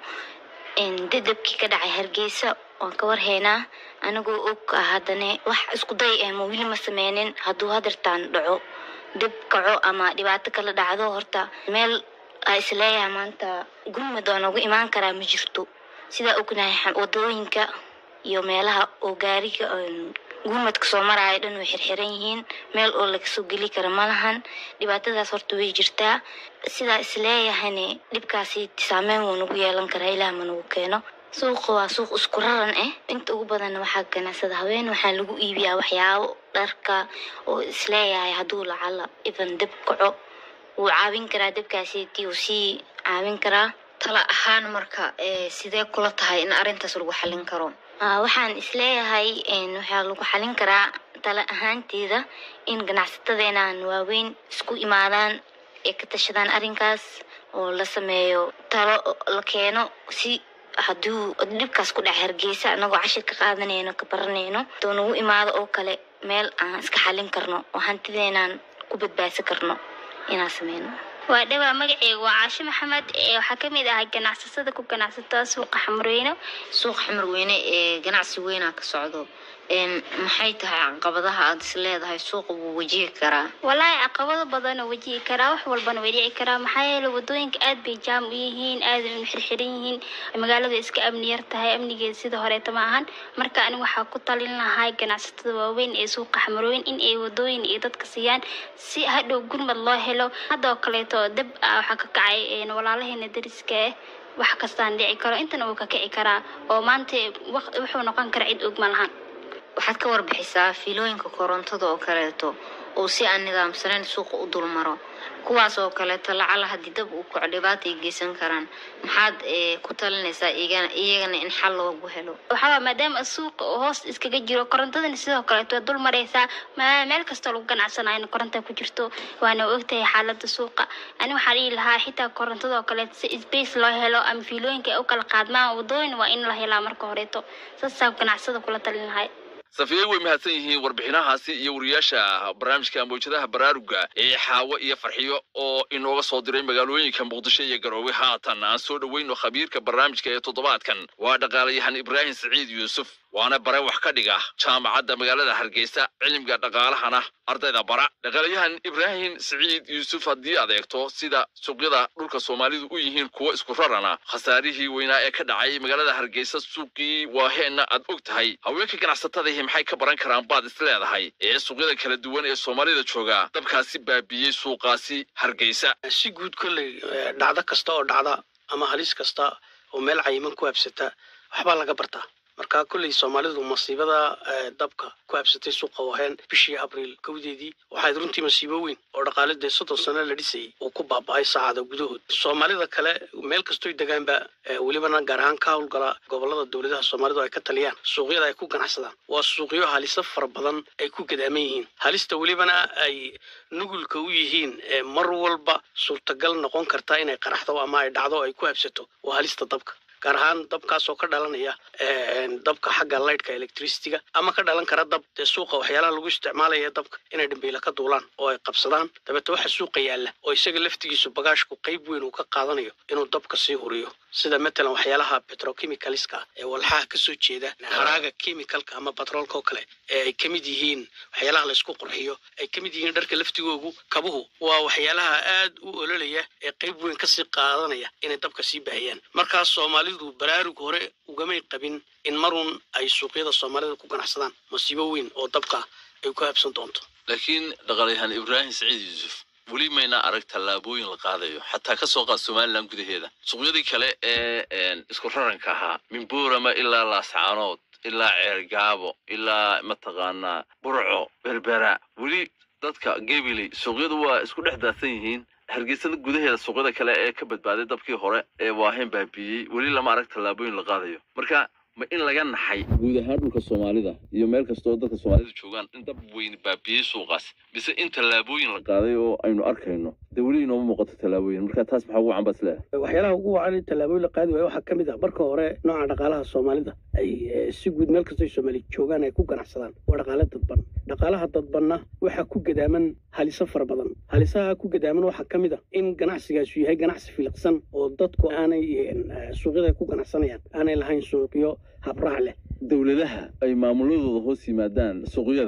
dadabkii ka dhacay hargeysa waan ka warhaynaa anigoo og ah haddana wax isku day ah ma weli ma sameynin hadduu hadirtaan dhaco dib kaco ama dhibaato kala dhacdo horta meel aa isleeyahay maanta gurmud waa noogu imaan karaa ma jirto sidaa ognahay wadooyinka iyo meelaha oo gaariga een, gurmadka soo maraayo dhan way xirxiran yihiin meel oo laga soo geli kara ma lahan dhibaatadaas horta way jirtaa sidaa isleeyahayna dhibkaasi saameyn wuu nagu yeelan karaa ilaah ma nagu keeno suuqa waa suuq isku raran ah inta ugu badanna waxaa ganacsada haween waxaa lagu iibiyaa waxyaabo dharka oo isleeyahay hadduu lacala even deb kaco wuu caawin karaa debkaasiiti uu sii caawin karaa tala ahaan marka ee sidee kula tahay in arrintaas lagu xallin karo Ah, waxaan isleeyahay een, waxaa lagu xalin karaa tala ahaanteeda in ganacsatadeenan waaweyn isku imaadaan ay ka tashadaan arrinkaas oo la sameeyo talo la keeno si hadduu dhibkaas ku dhaca hargeysa anagoo cashir ka qaadanayno ka baranayno doo nagu imaado oo kale meel aan iska xalin karno oo hantideenaan ku badbaadsan karno inaan sameyno waa dhawaa magaceyga waa caashe maxamed ee waxaa ka mid ahay ganacsatada ku ganacsata suuqa xamreyno suuqa xamarweyne ee ganacsi weynaa ka socdo Een, maxay tahay caqabadaha aad is leedahay suuqa wuu wajihi karaa walaahi caqabado badan oo wajihi karaa wax walbana way dhici karaa maxaa yeelay wadooyinka aad bay jaam u yihiin aad bay u xirxiran yihiin magaalada iska amni yar tahay amnigeeda sida horeeta ma ahan marka aniga waxaa ku talin lahay ganacsatada waaweyn ee suuqa xamarweyn in ay wadooyin iyo dadka siiyaan si hadhow gurmad loo helo hadda oo kaleeto dab ah waxaa ka kacay een, walaalaheena dariska ah wax kastaan dhici karo intana wuu ka kici karaa oo maanta waq- wuxuu noqon karaa cid og ma lahan waxaad ka warbixisaa fiilooyinka korontada oo kaleeto oo si aan nidaamsanayn suuqa u dulmaro kuwaas oo kaleeto lacala haddii dab uu kaco dhibaata ay geysan karaan maxaad eh, ku talinaysaa iyagana iyagana in xal loogu helo waxaa maadaama suuqa oo hoos iskaga jiro korontadana sidoo kaleeto waa dul mareysaa ma- meel kastoo lagu ganacsanayo koronta ku jirto waana ogtahay xaalada suuqa ani waxaa dhihi lahaa xitaa korontada oo kaleeto si space loo helo ama fiilooyinka ay u kala qaadmaan wadooyin waa in la helaa marka horeeto saasaa ganacsada kula talin lahay safiyey way mahadsan yihiin warbixinahaasi iyo wariyaasha barnaamijka mawjadaha baraaruga ee xaawo iyo farxiyo oo inooga soo diray magaalooyinka muqdisho iyo garoowe haatan aan soo dhoweyno khabiirka barnaamijka ee toddobaadkan waa dhaqaalayahan ibraahim siciid yuusuf waana bare wax ka dhiga jaamacadda magaalada hargeysa cilmiga dhaqaalahana ardayda bara dhaqaalayahan ibraahim siciid yuusuf haddii adeegto sida suuqyada dhulka soomaalidu u yihiin kuwo isku rarana khasaarihii weynaa ee ka dhacay magaalada hargeysa suuqii waaheenna aad og tahay haweenka ganacsatadahi maxay ka baran karaan baad is leedahay ee suuqyada kala duwan ee soomaalida jooga dabkaasi baabiyey suuqaasi hargeysa si guud kolley eh, dhacdo kasta oo dhacda ama halis kasta oo meel cayiman ku habsata waxbaa laga bartaa marka kolley soomaalidu masiibada eh, dabka ku habsatay suuqa waheen bishii abriil kowdeedii waxayd runtii masiibo weyn oo dhaqaale dee soddon sano la dhisayay uu ku baaba'ay saacada gudahood soomaalida kale meel kastoy degaanba eh, welibana gaar ahaan ka howlgala gobolada dowladaha soomaalidu ay ka taliyaan suuqyada ay ku ganacsadaan waa suuqyo haliso fara badan ay ku gadaaman yihiin halista welibana ay nugulka u yihiin ee mar walba suurtagal noqon karta inay qaraxdo ama ay dhacdo ay ku habsato waa halista dabka gaar ahaan dabkaasoo ka dhalanaya een, dabka xagga lightka electricityga ama ka dhalan kara dab dee suuqa waxyaalaha lagu isticmaalaya dabka inay dhambiila ka duulaan oo ay qabsadaan dabeete waxa suuqa yaalla oo isaga laftigiisu bagaashku qayb weyn uu ka qaadanayo inuu dabka sii huriyo sida matalan waxyaalaha petrochemicalska ee walxaha kasoo jeeda haraaga chemicalka ama batroolka oo kale ee ay kamid yihiin waxyaalaha laysku qurxiyo ay kamid yihiin dharka laftigoogu kabuhu waa waxyaalaha aad u ololaya ee qayb weyn kasii qaadanaya inay dabka sii baahiyaan markaas soomaalidu baraarug hore ugamay qabin in marun ay suuqyada soomaalida ku ganacsadaan masiibo weyn oo dabka ay ku habsan doonto laakiin dhaqaalayahan ibraahim siciid yuusuf weli mayna arag tallaabooyin la qaadayo xataa ka soo qaad somalilan gudaheeda suuqyadii kale ee een, isku raranka ahaa minbuurama ilaa laascaanood ilaa ceergaabo ilaa mataqaanaa burco berbera weli dadka gebiley suuqyadu waa isku dhex daadsan yihiin hargeysada gudaheeda suuqyada kale ee ka badbaaday dabkii hore ee waaheen baabiiyey weli lama arag tallaabooyin la qaadayo marka ma in laga naxay guud ahaan dhulka soomaalida iyo meel kastoo dadka soomaalida joogaan in dab weyn baabiyey suuqaas mise in tallaabooyin la qaaday oo aynu arkayno dee weli inooma muuqato tallaabooyin marka taas maxaa ugu cambas leedahay waxyaalaha ugu wacan in tallaabooyin la qaadi waayo waxaa ka mid ah marka hore nooca dhaqaalaha soomaalida ay eh, si guud meel kastoo ay soomaali joogaan ay ku ganacsadaan waa dhaqaale dadban dhaqaalaha dadbanna waxaa ku gadaaman haliso fara badan halisaha ku gadaaman waxaa ka mid ah in ganacsigaasu yahay ganacsi filiqsan oo dadku aanay eh, suuqyada ay ku ganacsanayaan aanay lahayn suuqyo habraac leh dowladaha ay maamuladooda hoos yimaadaan suuqyadani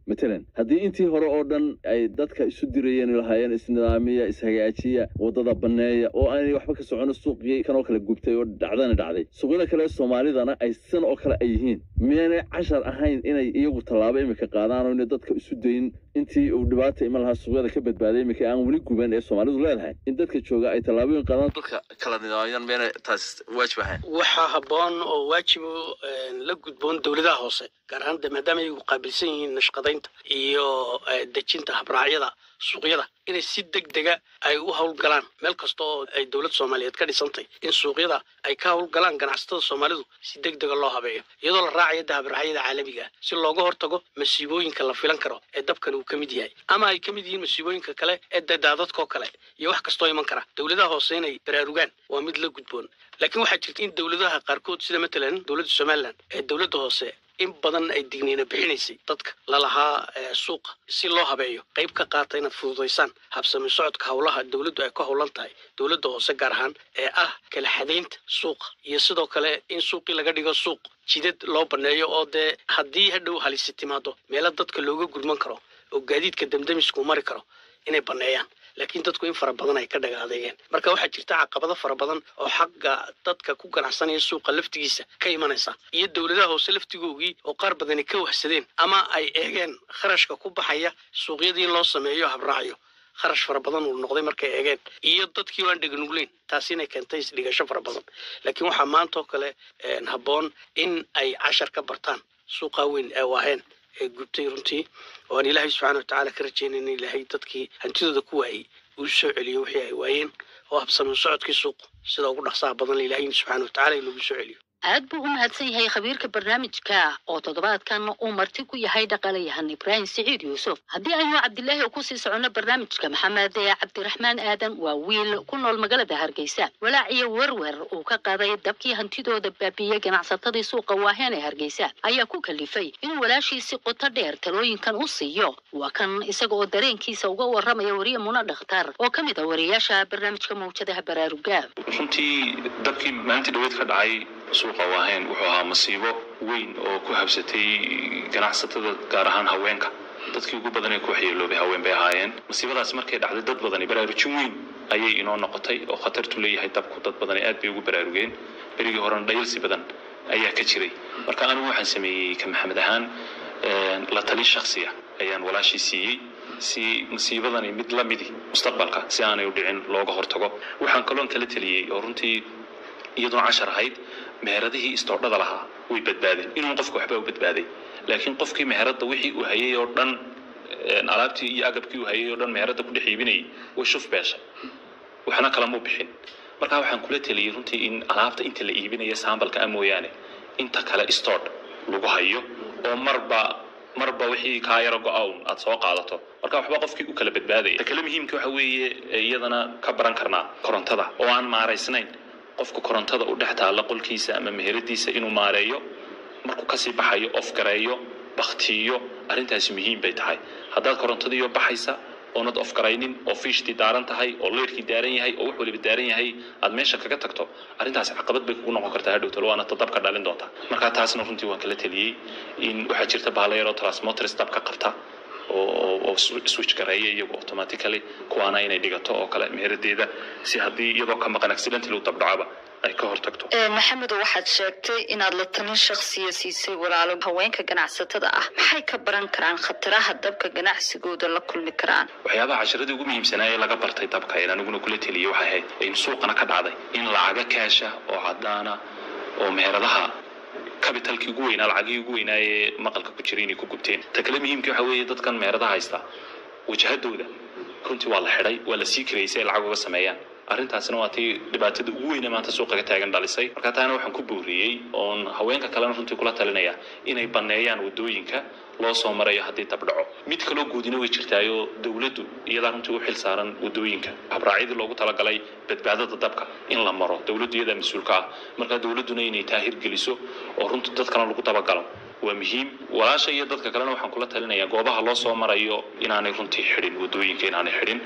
matalan haddii intii hore oo dhan ay dadka isu dirayeen lahaayeen isnidaamiya ishagaajiya wadada banneeya oo aanay waxba ka socono suuqii kanoo kale gubtay oo dhacdana dhacday suuqyada kale ee soomaalidana ay sidan oo kale ay yihiin miyaanay cashar ahayn inay iyagu tallaabo imika qaadaan oo inay dadka isu dayin intii uu dhibaata iman lahaa suuqyada ka badbaaday imika aan weli guban ee soomaalidu leedahay in dadka jooga ay tallaabooyin qaadaan dadka kala nidaamyaan meena taas waajib ahayn waxaa habboon oo waajibo la gudboon dowladaha hoose gaar ahaan de maadaama ay qaabilsan yihiin nashqadaynta iyo eh, dejinta habraacyada suuqyada inay si deg dega ay u howlgalaan meel kasta oo ay dowlad soomaaliyeed ka dhisantay in suuqyada ay ka howlgalaan ganacsatada soomaalidu si deg dega loo habeeyo iyadoo la raacayo de habraacyada caalamiga ah si looga hortago masiibooyinka la filan karo ee dabkan uu ka mid yahay ama ay ka mid yihiin masiibooyinka kale ee de daadadkoo kale iyo wax kastoo iman kara dowladaha hoose inay baraarugaan waa mid la gudboon laakiin waxaa jirta in dowladaha qaarkood sida matalan dowladda somalilan ee dowladda hoose in badan ay digniina bixinaysay dadka lalahaa eh, suuqa si loo habeeyo qayb ka qaata inaad fududaysaan habsami socodka howlaha dowladdu ay ka howlan tahay dowladda hoose gaar ahaan ee ah kala xadaynta suuqa iyo sidoo kale in suuqii laga dhigo suuq jidad loo baneeyo oo dee haddii hadhow halisi timaado meelo dadka looga gurman karo oo gaadiidka damdamisku mari karo inay baneeyaan laakiin dadku in fara badan ay ka dhaga adeegeen marka waxaa jirta caqabado fara badan oo xagga dadka ku ganacsanaya suuqa laftigiisa ka imanaysa iyo dowladaha hoose laftigoogii oo qaar badani ka wahsadeen ama ay eegeen kharashka ku baxaya suuqyadii in loo sameeyo habraacyo kharash fara badan uu noqday markay eegeen iyo dadkii waan dheganugleyn taasi inay keentay isdhigasho fara badan laakiin waxaa maanta oo kale een, habboon in ay cashar ka bartaan suuqa weyn ee waaheen ee gubtay runtii oo aan ilaahay subxaana watacaala ka rajaynayn in ilaahay dadkii hantidooda ku waayey uu soo celiyo wixii ay waayeen oo habsami socodkii suuq sida ugu dhaqsaha badan ilaahay subxaana watacaala in lagu soo celiyo aad buu u mahadsan yahay khabiirka barnaamijka oo toddobaadkan uu marti ku yahay dhaqaalayahan ibraahim siciid yuusuf haddii aynu cabdilaahi oo kusii soconno barnaamijka maxamed cabdiraxmaan aadan waa wiil ku nool magaalada hargeysa walaac iyo werwer uu ka qaaday dabkii hantidooda baabiiyey ganacsatadii suuqa waaheen ee hargeysa ayaa ku kalifay inuu walaashiisi qoto dheer talooyinkan u siiyo waa kan isaga oo dareenkiisa uga waramaya wariye muna dhakhtar oo ka mid ah wariyaasha barnaamijka mawjadaha baraaruga runtii dabkii maalintii dhaweed ka dhacay suuqa waaheen wuxuu ahaa masiibo weyn oo ku habsatay ganacsatada gaar ahaan haweenka dadkii ugu badan ee ku waxyeeloobay haween bay ahaayeen masiibadaas markay dhacday dad badani baraarujin weyn ayay inoo noqotay oo khatartu leeyahay dabku dad badani aad bay ugu baraarugeen berigii horena dhayalsi badan ayaa ka jiray marka anigu waxaan sameeyey ka maxamed ahaan een, la tali shakhsiya ayaan walaashii siiyey si masiibadani mid la midi mustaqbalka si aanay u dhicin looga hortago waxaan kaloon kala teliyey oo runtii iyadoo cashar ahayd meheradihii istoodhada lahaa way badbaadeen inuu qofku waxba u badbaaday laakiin qofkii meherada wixii uu hayay oo dhan een, alaabtii iyo agabkii uu hayay oo dhan meherada ku dhex iibinayay way shuf beeshay waxna kalamuu bixin marka waxaan kula teliyey runtii in alaabta inta la iibinaya sambalka ah mooyaane inta kale stood lagu hayo oo marba marba wixii kaa yaro go-awn aad soo qaadato marka waxba qofkii u kala badbaadaya ta kale muhiimka waxa weeye ee iyadana ka baran karnaa korontada oo aan maaraysnayn qofku korontada u dhex taalla qolkiisa ama meheradiisa inuu maareeyo markuu kasii baxayo of gareeyo baktiyo arrintaasi muhiim bay tahay haddaad korontadiiyo baxaysa oonad of garaynin oo fiishtii daaran tahay oo leerkii daaran yahay oo wax waliba daaran yahay aad meesha kaga tagto arrintaasi caqabad bay kugu noqon kartaa hadhowtalo waana tadabka dhalin doonta marka taasna runtii waan kala teliyey in waxaa jirta bahalo yaroo transmotors dabka qabta oo oo- oo swi- switch gareeya iyagu automatically kuwaana inay dhigato oo kale meheradeeda si haddii iyadoo ka maqan accidentally u dabdhacaba ay ka hortagto maxamed waxaad sheegtay inaad la talin shakhsiya siisay walaalo haweenka ganacsatada ah maxay ka baran karaan khataraha dabka ganacsigooda la kulmi karaan waxyaabaha casharadii ugu muhiimsanaa ee laga bartay dabka ee aniguna kula teliyey waxay ahayd in suuqana ka dhacday in lacaga kaasha oo cadaana oo meheradaha capitalkii ugu weynaa lacagihii ugu weynaa ee maqalka ku jiray inay ku gubteen ta kale muhiimkii waxa weeye dadkan meheradaha haysta wajahadooda runtii waa la xidhay waa la sii karayay si ay lacag uga sameeyaan arrintaasina waa tii dhibaatada ugu weyne maanta suuqa ka taagan dhalisay marka taana waxaan ku booriyey oon haweenka kalena runtii kula talinaya inay baneeyaan wadooyinka loo soo marayo haddii dabdhaco mid kaloo guudina way jirtaayoo dowladdu iyadaa runtii u xil saaran wadooyinka habraacyadii loogu talagalay badbaadada dabka in la maro dowladdu iyadaa mas-uulka ah marka dowladduna inay taahir geliso oo runtii dadkana lagu dabagalo waa muhiim walaasha iyo dadka kalena waxaan kula talinayaa goobaha loo soo marayo inaanay runtii xidhin wadooyinka inaanay xidhin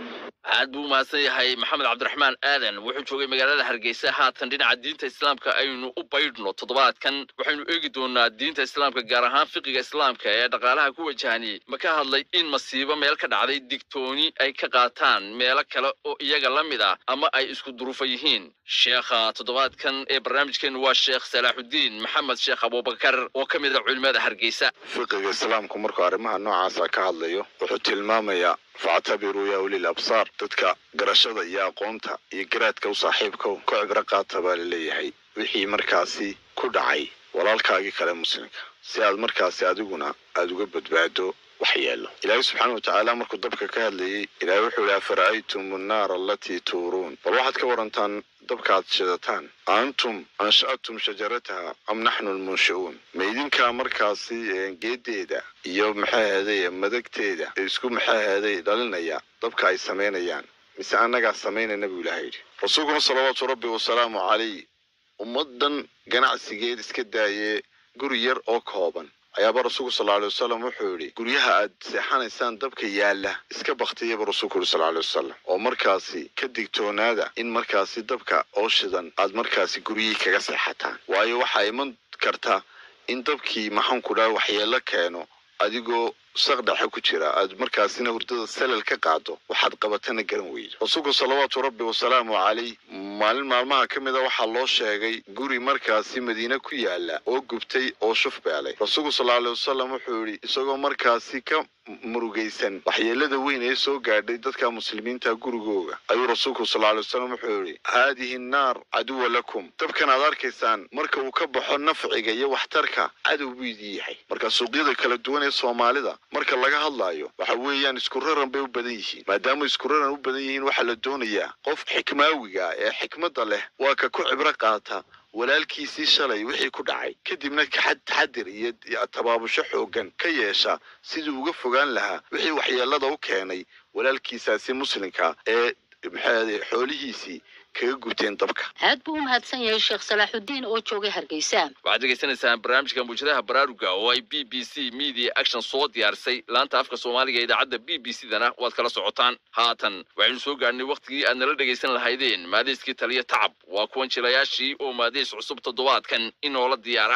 aad buu umahadsan yahay maxamed cabdiraxmaan aadan wuxuu joogay magaalada hargeysa haatan dhinaca diinta islaamka aynu u baydhno toddobaadkan waxaynu eegi doonaa diinta islaamka gaar ahaan fiqiga islaamka ee dhaqaalaha ku wajahani ma ka hadlay in masiibo meel ka dhacday digtooni ay ka qaataan meelo kale oo iyaga la mid ah ama ay isku duruufo yihiin sheekha toddobaadkan ee barnaamijkeenu waa sheekh salaaxudiin maxamed sheekh abubakar oo ka mid ah culimada hargeysa fiqiga islaamku markuu arrimaha noocaasa ka hadlayo wuxuu tilmaamayaa factabiruu yaa ulil absaar dadka garashada iyo aqoonta iyo garaadka u saaxiibka ku cibro qaata baa laleeyahay wixii markaasi ku dhacay walaalkaagii kale muslimka si aad markaasi adiguna aada uga badbaado waxyeelo ilaahay subxaana watacaala markuu dabka ka hadlayey ilaahay wuxuu yihi afara'aytum annaara alatii tuuruun bal waxaad ka warantaan dabka aad shidataan antum ansha'tum shajarataha am naxnu lmunshi'uun ma idinkaa markaasi geedeeda iyo maxaa heeday madagteeda isku maxaa heeday dhalinaya dabka ay samaynayaan mise annagaa samaynayna buu ilaahay yidhi rasuulkuna salawaatu rabbi wasalaamu calayh ummaddan ganacsigeed iska daayee guri yar oo kooban ayaaba rasuulku sal alay wasalam wuxuu yidhi guryaha aad seexanaysaan dabka yaalla iska baktiyaba rasuulku yidhi sal alay wasalam oo markaasi ka digtoonaada in markaasi dabka oo shidan aad markaasi guryihii kaga seexataan waayo waxaa iman karta in dabkii maxaanku dhaha waxyeelo keeno adigoo saqdhexe ku jira aad markaasina hurdada salal ka qaado waxaad qabatana garan weydo rasuulku salawaatu rabbi wasalaamu calayh maalin maalmaha ka mid a waxaa loo sheegay guri markaasi madiine ku yaala oo gubtay oo shuf beelay rasuulku sal alay wasalam wuxuu yidhi isagoo markaasi ka murugaysan waxyeelada weyn ee soo gaadhay dadka muslimiinta gurigooga ayuu rasuulku sal alay wasalam wuxuu yidhi haadihi nnaar caduwa lakum dabkan aad arkaysaan marka uu ka baxo nafciga iyo waxtarka cadow buu idin yahay marka suuqyada kala duwan ee soomaalida marka laga hadlaayo waxa weeyaan isku raran bay u badan yihiin maadaama isku raran u badan yihiin waxaa la doonayaa qof xikmaawiga ee xikmadda leh waa ka ku cibro qaata walaalkiisii shalay wixii ku dhacay kadibna kaxad taxadir iyo tabaabusho xooggan ka yeesha siduu uga fogaan lahaa wixii waxyeelada u keenay walaalkiisaasi muslimka ee maxaa xoolihiisii kaga guteen dabka aad buu u mahadsan yahay sheekh salaaxudiin oo joogay hargeysa waxaad degeysanaysaan barnaamijka muujadaha baraaruga oo ay b b c media action soo diyaarisay laanta afka soomaaliga ee idaacadda b b c dana waad kala socotaan haatan waxaynu soo gaadhnay wakhtigii aad nala dhegaysan lahaydeen maadayskii taliya tacab waa kuwan jilayaashii oo maadays cusub toddobaadkan inoola diyaara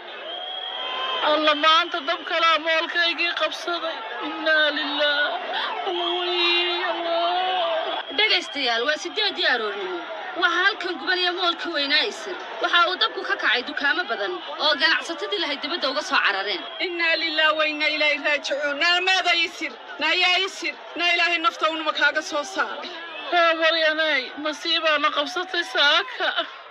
alla maanta dab kalaa moolkaygii qabsaday innaa lilah dhegaystayaal waa sideedii aroornimo waxaa halkan gubanaya moolka weynaa isir waxa uu dabku ka kacay dukaamo badan oo ganacsatadii lahayd dibadda uga soo carareen innaa lilah wa innaa ilaahi raajicuun naalmaada isir naayaa isir naa ilaahay nafta unuma kaaga soo saaray haabaryanay masiibaana qabsatay saaka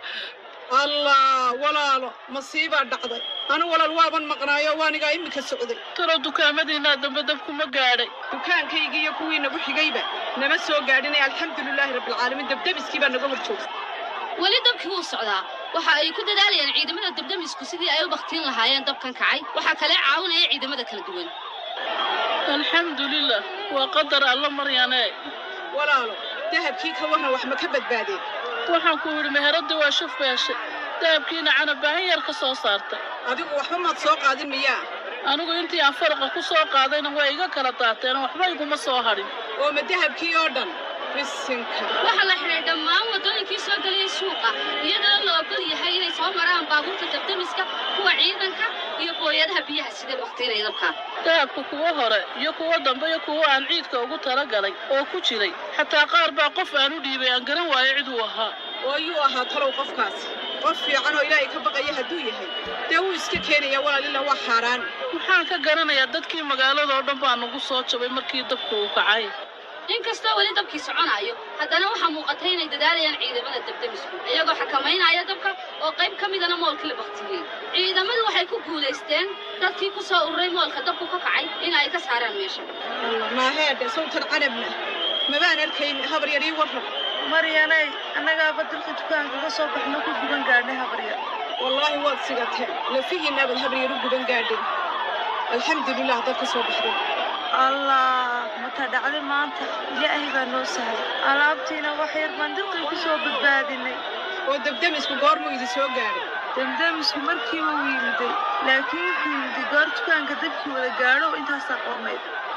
allah walaalo masiibaa dhacday anu walaal waaban maqnaayo waanigaa iminka socday talo dukaamadiinaa dambe dabkuma gaadhay dukaankaygii iyo kuwii nagu xigayba nama soo gaadhinay alxamdulilaahi rabbilcaalamiin dabdabiskii baa naga hor joogtay weli dabkii wuu socdaa waxa ay ku dadaalayaan ciidamada dabdamisku sidii ay u baktiin lahaayeen dabkan kacay waxaa kale caawinaya ciidamada kala duwan alxamdulilah waa qadar alla maryanee walaalo dahabkii ka warran wax ma ka badbaadeen waxaan ku yidhi meheradii waa shuf beeshay dahabkiina canabaahan yar ka soo saartay adigu waxba maad soo qaadin miyaa anigu intii aan faraqa ku soo qaadayna waa iga kala daateen waxba iguma soo hadhin oo ma dahabkii oo dhan bisinka waxaa la xidhay dhammaan waddooyinkii soo gelayay suuqa iyadoo la ogol yahay inay soo maraan baabuurta dabdamiska kuwa ciidanka iyo booyadaha biyaha sida waqtiinay dabkaan dahabka kuwa hore iyo kuwa dambe iyo kuwa aan ciidka ugu talagalay oo ku jiray xataa qaar baa qof aan u dhiibay aan garan waayo cid uu ahaa oo yuu ahaa talow qofkaasi qof fiican oo ilaahay ka baqaya hadduu yahay dee wuu iska keenaya walaalila waa xaaraan maxaan ka garanayaa dadkii magaalada oo dhan baa nagu soo jabay markii dabku uu kacay inkastoo weli dabkii soconayo haddana waxaa muuqatay inay dadaalayaan ciidamada dabdamisku iyagoo xakamaynaya dabka oo qayb ka midana moolkii la baktiyey ciidamadu waxay ku guulaysteen dadkii ku soo ururay moolka dabku ka kacay in ay ka saaraan meesha maaheedhe sawtan canabna mabaan arkayn habar yar ii warran maryanay annagaaba dalka dukaanka ka soo baxno ku guban gaadhnay habaryar wallaahi waad sigateen lafihiinaabaad habar yar u guban gaadhin alxamdulilah dad ka soo baxday allah mata dhacday maanta ilaahay baa noo sahlay alaabtiina wax yar baan dirqii ku soo badbaadinay oo dabdamisku goormuu idin soo gaadhay damdamisku markiiba wuu yimiday laakiin wuxuu yimiday goor dukaanka dabkii wada gaadho oo intaasaa qornayd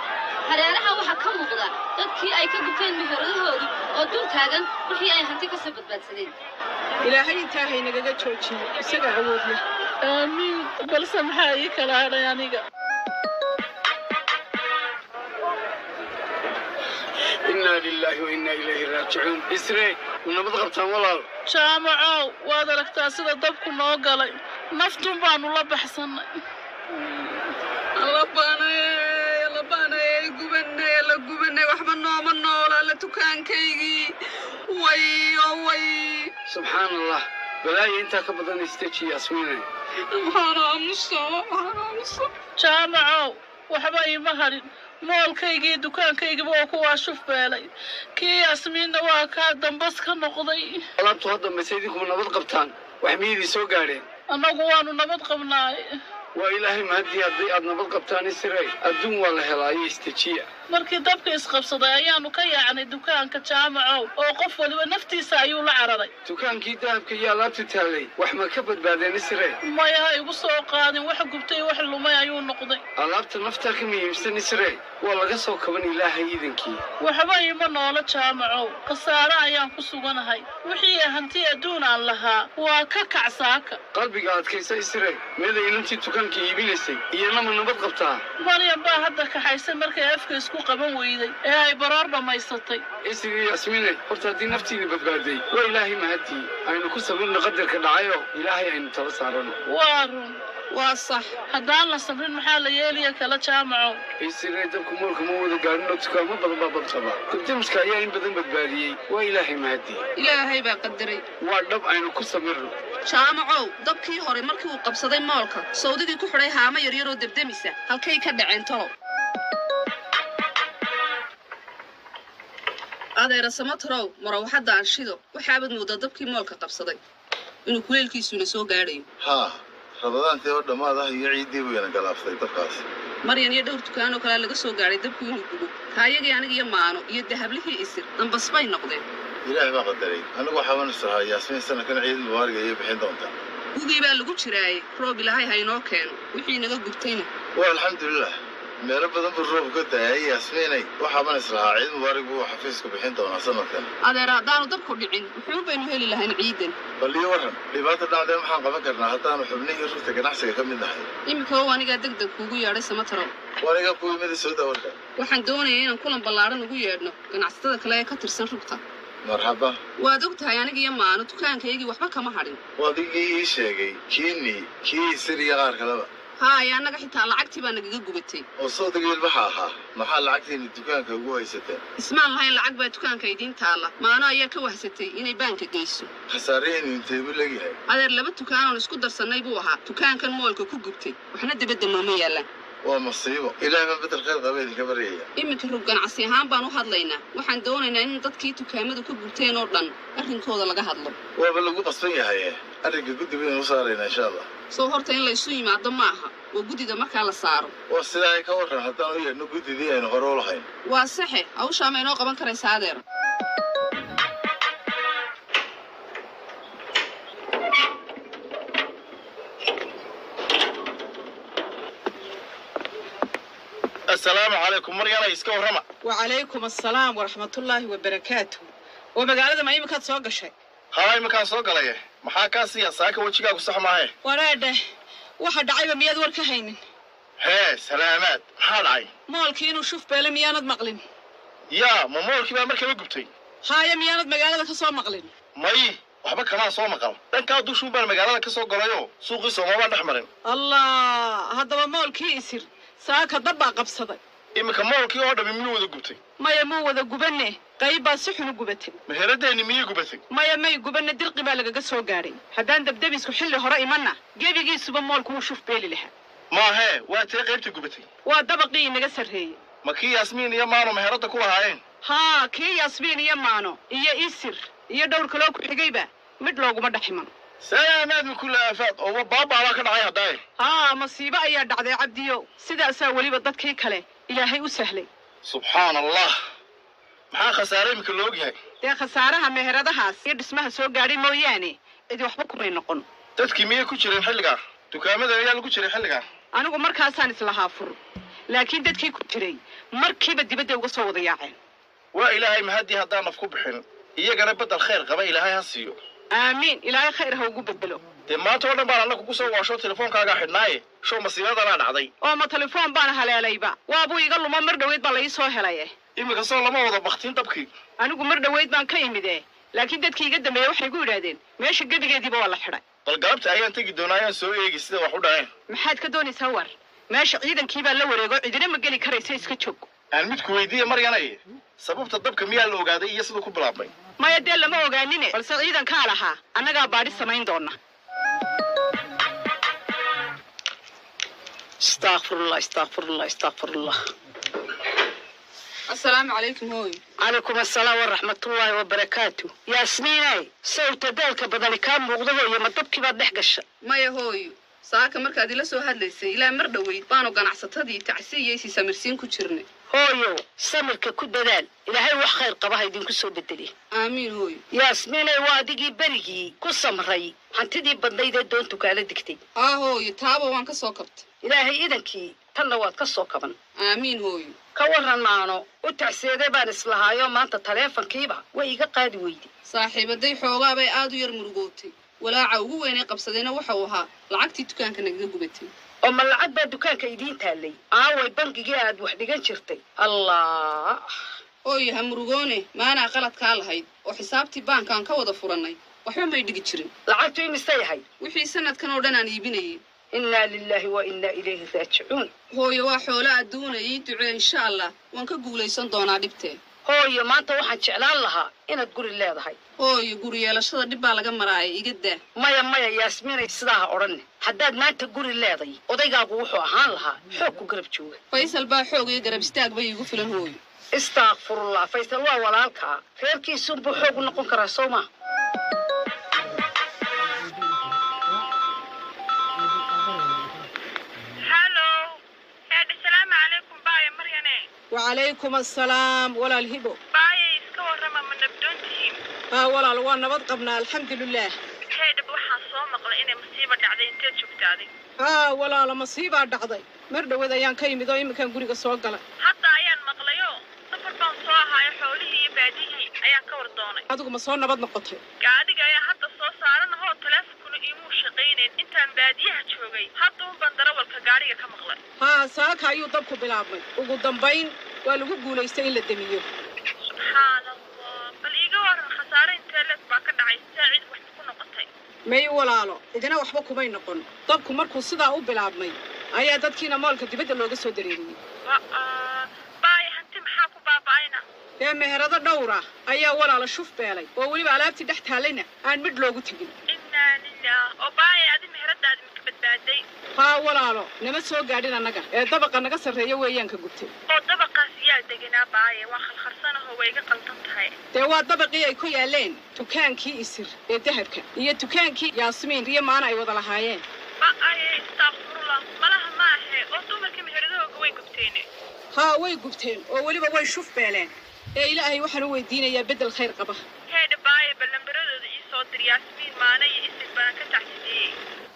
hareeraha waxaa ka muuqda dadkii ay ka gubteen meheradahoodii oo dul taagan wixii ay hanti kasoo badbaadsadeen ilaahay intaa haynagaga joojiyo isaga awood leh aamiin balse maxaa ii kala hadhay aniga inaa lilaahi wa innaa ilayhi raajicuun isre nabad qabtaan walaal jaamacow waad aragtaa sida dabku noo galay naftun baanu la baxsannay allabaanay allabaanay gubanay alla gubanay waxba nooma noola la tukaankaygii way oo way subxaan allah balaaya intaa ka badan istaji yasmiine waxaan aamusa waxaan aamusa jaamacow waxba iima hadhin moolkaygii dukaankaygiba oo kuwaa shuf beelay kii yasmiinna waa kaa dambas ka noqday alaabtu ha dambaysa idinkuma nabad qabtaan wax miyadii soo gaadheen annagu waanu nabad qabnaay waa ilaahay mahadii haddii aad nabad qabtaan isray adduun waa la helaa iyo istajiya markii dabka isqabsaday ayaanu ka yaacnay dukaanka jaamacow oo qof waliba naftiisa ayuu la cararay dukaankii dahabka iyo alaabtu taallay wax ma ka badbaadeen isre maya ha igu soo qaadin wax gubtay wax lumay ayuu noqday alaabta naftaa ka muhiimsan isre waa laga soo kaban ilaahay iidankii waxba iima noola jaamacow khasaare ayaan ku suganahay wixii hanti adduun aan lahaa waa ka kacsaaka qalbiga adkaysa isre meeday inantii dukaanka iibinaysay iyana ma nabad qabtaa maryam baa hadda kaxaysay markay afka isku qaban weyday ee ay baroor dhammaysatay isri yasmiine horta haddii naftiina badbaaday waa ilaahay mahadii aynu ku sabirno qadarka dhacayo ilaahay aynu tala saarano waa run waa sax haddaan la sabrin maxaa la yeelaya kala jaamacow isre dabku moolka ma wada gaadhin oo dukaamo badan baa badqaba dabdamiska ayaa in badan badbaadiyey waa ilaahay mahadii ilaahay baa qadaray waa dhab aynu ku sabirno jaamacow dabkii hore markii uu qabsaday moolka sawdigii ku xidhay haamo yaryaroo debdemisa halkay ka dhaceen tolo adeera samatarow marawaxadda anshido waxaabaad moodaa dabkii moolka qabsaday inuu kuleelkiisuna soo gaadhayo haa rabadaantii oo dhammaad ah iyo ciiddii weyna galaaftay dabkaas maryan iyo dhowr dukaanoo kalea laga soo gaadhay dabku inuu gubo kaayagii aniga iyo maano iyo dahablihii isir dambas bay noqdeen ilaahay baa qadaray anigu waxaaban islahaa yaasmiin sanadkan ciid mubaariga ayay bixin doontaa gugii baa lagu jiraaye roob ilaahay ha inoo keeno wixii naga gubtayna waa alxamdulilah meelo badan buu roob ka daayay yaasmiinay waxaaban islahaa ciid mubaarig buu xafiisku bixin doonaa sanadkan adeer haddaanu dabku dhicin muxuu baynu heli lahayn ciidan bal iyo warran dhibaata dhacdee maxaan qaban karnaa haddaanu xubnihii rugta ganacsiga ka mid nahay iminka oo anigaa deg deg kuugu yeedhay samatarow waniga ku yimida soo dawarka waxaan doonayay inaan kulan ballaadhan ugu yeedhno ganacsatada kale ee ka tirsan rugta marxaba waad og tahay aniga iyo maano dukaankaygii waxba kama hadhin wadigii ii sheegay kiini kii isir iyo qaar kaleba haaya annaga xitaa lacagtii baa nagaga gubatay oo soodaga ilbaxa ahaa maxaa lacagtiina dukaanka ugu haysateen ismaan lahayn lacag baa dukaanka idiin taalla maano ayaa ka wahsatay inay baanka geyso khasaarihaynu intee buu leegyahay adeer laba dukaanoon isku darsannay buu ahaa dukaankan moolka ku gubtay waxna debadda nooma yaallaan waa masiibo ilaahay baan bedel khayr qaba idinka baryaya iminka rug ganacsi ahaan baan u hadlaynaa waxaan doonaynaa in dadkii dukaamadu ka gubteen oo dhan arrinkooda laga hadlo waaba lagu qasban yahaye arrinka guddi baynu u saaraynaa insha allah soo horta in laysu yimaado ma aha waa guddida markaa la saaro waa sidaa ay ka warran haddaan u yeedhno guddidii aynu hore u lahayn waa saxe hawshaa ma inoo qaban karaysaa adeer asalaamu calaykum maryana iska warrama wacalaykum assalaam waraxmatullaahi wabarakaatu oo magaalada ma iminkaad soo gashay haa iminkaan soo galaye maxaa kaa siiya saaka wejigaagu sax maahe waraadhe waxa dhacayba miyaad war ka haynin hee salaamaad maxaa dhacay moolkii inuu shuf beele miyaanad maqlin yaa ma moolkii baa markaba gubtay haaya miyaanad magaalada ka soo maqlin may waxba kamaan soo maqal dhankaa dushuun baan magaalada ka soo galayoo suuqii soomabaan dhex marin allah haddaba moolkii isir saaka dab baa qabsaday iminka moolkii oo dhammi miyuu wada gubtay maya muu wada gubanne qayb baa si xun u gubatay meheradeenni miyay gubatay maya may gubanne dirqi baa lagaga soo gaadhay haddaan dabdabisku xilli hore imanna gebigiisuba moolku wuu shuf beeli lahaa maahee waa tee qaybta gubatay waa dabaqii inaga sarreeyey ma kii yaasmiin iyo maano meheradda ku lahaayeen haa kii yaasmiin iyo maano iyo isir iyo dhowr kaloo ku xigayba mid looguma dhex iman salaamaad min kulli aafaad oo baabaabaa ka dhacay haddaaye haa masiibo ayaa dhacday cabdiyo sidaasaa weliba dadkii kale ilaahay u sahlay subxaana allah maxaa khasaare iminka la ogyahay dee khasaaraha meheradahaas iyo dhismaha soo gaadhay mooyaane cidi waxba kumay noqon dadkii miyay ku jireen xilligaa dukaamada ayaa lagu jiray xilligaa anigu markaasaan islahaa fur laakiin dadkii ku jiray markiiba dibadda uga soo wada yaaceen waa ilaahay mahadii haddaan naf ku bixin iyagana bedel khayr qaba ilaahay ha siiyo aamiin ilaahay khayr ha ugu bedelo dee maanta oo dhan baan alla kugu soo waasho telefoonkaagaa xidhnaaye show masiibadanaa dhacday oo ma telefoon baan haleelayba waabuu iga lumo mar dhoweyd baa la ii soo helaye iminka soo lama wada baktiin dabkii anigu mar dhoweyd baan ka imide laakiin dadkii iga dambeeya waxay gu yidhaahdeen meesha gebigeediiba waa la xidhay bal galabta ayaan tegi doonaa ayaan soo eegi sida wax u dhaceen maxaad ka doonaysaa war meesha ciidankii baa la wareego cidina ma geli karaysa iska joog aan midku weydiiye maryanay sababta dabka miyaa la ogaaday iyo siduu ku bilaabmay maya dee lama ogaanine balse ciidankaa lahaa annagaa baadhi samayn doona istakfirullah istakfirullah istakfirullah asalaamu calaykum hooy calaykum asalaam waraxmatullaahi wabarakaatu yaasmiinay sawta daalka badani kaa muuqda hooyo ma dabkii baad dhex gasha maya hooyo saaka markaad ila soo hadlaysay ilaa mar dhoweyd baanu ganacsatadii tacsi iyo isi samirsiin ku jirnay hooyo samirka ku dadaal ilaahay wax khayr qaba ha idinku soo bedeli aamiin hooyo yaasmiinay waa adigii berigii ku samray hantidii badnayd ee doontu kaala digtay haa hooyo taaba waan ka soo kabtay ilaahay idankii tanna waad ka soo kaban aamiin hooyo ka waran maano u tacseeday baan islahaayo maanta taleefankiiba way iga qaadi weyday saaxiibaday xoogaa bay aad u yar murugootay walaaca ugu weynay qabsadayna waxa uu ahaa lacagtii dukaanka nagaga gubatay oo ma lacag baa dukaanka idiin taallay aaway bangigii aad wax dhigan jirtay allah hooyo ha murugoone maanaa qaladkaa lahayd oo xisaabtii baankaan ka wada furannay waxba may dhigi jirin lacagtu imisay ahayd wixii sanadkan oo dhan aan iibinayay innaa lilaahi wa innaa ilayhi raajicuun hooyo waa xoolo adduuna ii ducee insha allah waan ka guulaysan doonaa dhibtee hooyo maanta waxaan jeclaan lahaa inaad guri leedahay hooyo guri yeelashada dhib baa laga maraaya iga daa maya maya yaasmiinay sidaa ha odhanne haddaad maanta guri leeday odaygaagu wuxuu ahaan lahaa xoog ku garab jooga faysal baa xoog iyo garab istaag bay iigu filan hooyo istaakfirullah faysal waa walaalkaa reerkiisunbuu xoog u noqon karaa soo maa wacalaykum assalaam walaal hibo baayay iska warrama ma nabdoon tihiin haa walaal waa nabad qabnaa alxamdulilaah heedhab waxaan soo maqlay inay masiiba dhacday inteed joogtaaday haa walaala masiibaa dhacday mar dhowad ayaan ka yimid oo iminkaan guriga soo galay hadda ayaan maqlayo safar baan soo ahaayo xoolihii iyo baadihii ayaan ka war doonay adigu ma soo nabad noqotay gaadhiga ayaa hadda soo saaranahoo taleefonkuna iimuu shaqaynayn intaan baadiyaha joogay hadda un baan darawalka gaadhiga ka maqlay haa saaka ayuu dabku bilaabmay ugu dambayn waa lagu guulaystay in la demiyo subxaan allah bal iiga waran khasaare intee leeg baa ka dhacay saa cid wax ku noqotay may walaalo cidina waxba kumay noqon dabku markuu sidaa u bilaabmay ayaa dadkiina moolka dibadda looga soo dareeriyey baaya hanti maxaa ku baaba'ayna dee meherado dhowra ayaa walaala shuf beelay oo weliba alaabtii dhex taallayna aan midh loogu tegin innaa lilah oo baaya adi meheradaadi maka badbaaday haa walaalo nama soo gaadhin annaga ee dabaqa naga sarreeya weeyaan ka gubtay oo dabaqaas yaa deganaa baaya waa khalkhalsanahoo way iga qaldan tahay dee waa dabaqii ay ku yaaleen dukaankii isir ee dahabka iyo dukaankii yaasmiin iyo maana ay wada lahaayeen ba'aye istaaqfurullah malaha ma ahe oo dumarkii meheradahooga way gubteene haa way gubteen oo weliba way shuf beeleen ee ilaahay waxaan u weydiinayaa beddel khayr qaba heedha baaya ballambaradooda ii soo dir yaasmiin maana iyo isir baan ka tacsideeyey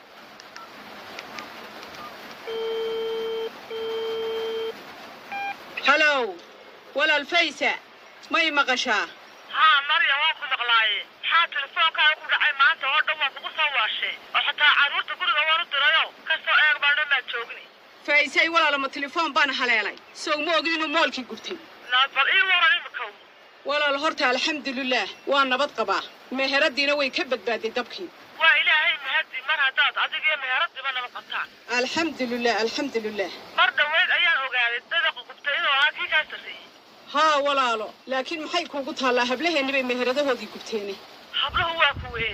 halow walaal faysa may maqashaa haa marya waan ku maqlaaye maxaa telefoonkaa ku dhacay maanta oo dhan waan kugu soo waashay oo xataa carruurta guriga waan u dirayo kasoo eeg baan dhan baan joogni faysay walaalo ma telefoon baan haleelay sow ma ogin inuu moolkii gubtay bal ii waran imikow walaal horta alxamdulilaah waa nabad qabaa meheradiina way ka badbaaday dabkii waa ilaahay mahadi mar haddaad adiga iyo meheradiba nabad qabtaan alxamdulilah alxamdulilah mar dhoweyd ayaan ogaaday dabaqa gubtay inuu ahaa kii kaa sarreeyey haa walaalo laakiin maxay kuugu taallaa hablaheenni bay meheradahoodii gubteene habluhu waa kuwee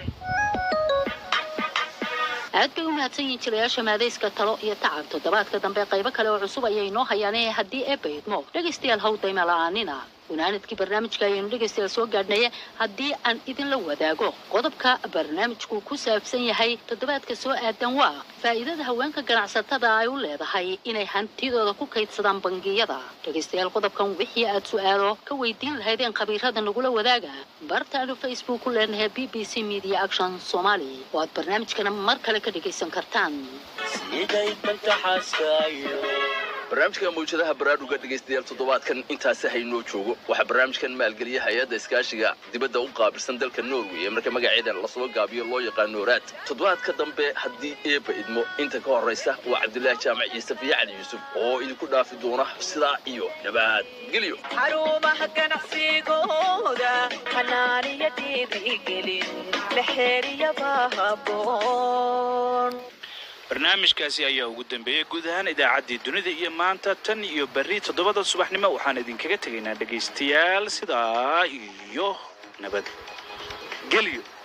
aad bay u mahadsan yihiin jilayaasha maadayska talo iyo tacab toddobaadka dambe qaybo kale oo cusub ayay inoo hayaane haddii eebba idmo dhegaystayaal haw dayma la'aanina gunaanadkii barnaamijka ayaynu dhegaystayaal soo gaadhnaya haddii aan idinla wadaago qodobka barnaamijku ku saabsan yahay toddobaadka soo aadan waa faa'iidada haweenka ganacsatada ay u leedahay inay hantidooda ku kaydsadaan bangiyada dhegaystayaal qodobkan wixii aad su'aalo ka weydiin lahaydeen khabiirada nagula wadaaga bartaanu facebook ku leenahay b b c media action somali oo aad barnaamijkana mar kale ka dhegaysan kartaan siday danta xaaskaayo barnaamijka mawjadaha baraadhuga dhegaystayaal toddobaadkan intaasi haynoo joogo waxaa barnaamijkan maalgeliya hay-adda iskaashiga dibadda u qaabilsan dalka norway ee marka magaceeda lasoo gaabiyo loo yaqaano raad toddobaadka dambe haddii eebba idmo inta ka horraysa waa cabdulaahi jaamac iyo safiye cali yuusuf oo idinku dhaafi doona sidaa iyo nabadgelyo xarumaha ganacsigooda xanaaniya dhiirigelin la xeeriyaba haboon barnaamijkaasi ayaa ugu dambeeyey guud ahaan idaacaddii dunida iyo maanta tan iyo berri toddobada subaxnimo waxaan idinkaga tegaynaa dhegaystayaal sidaa iyo nabadgelyo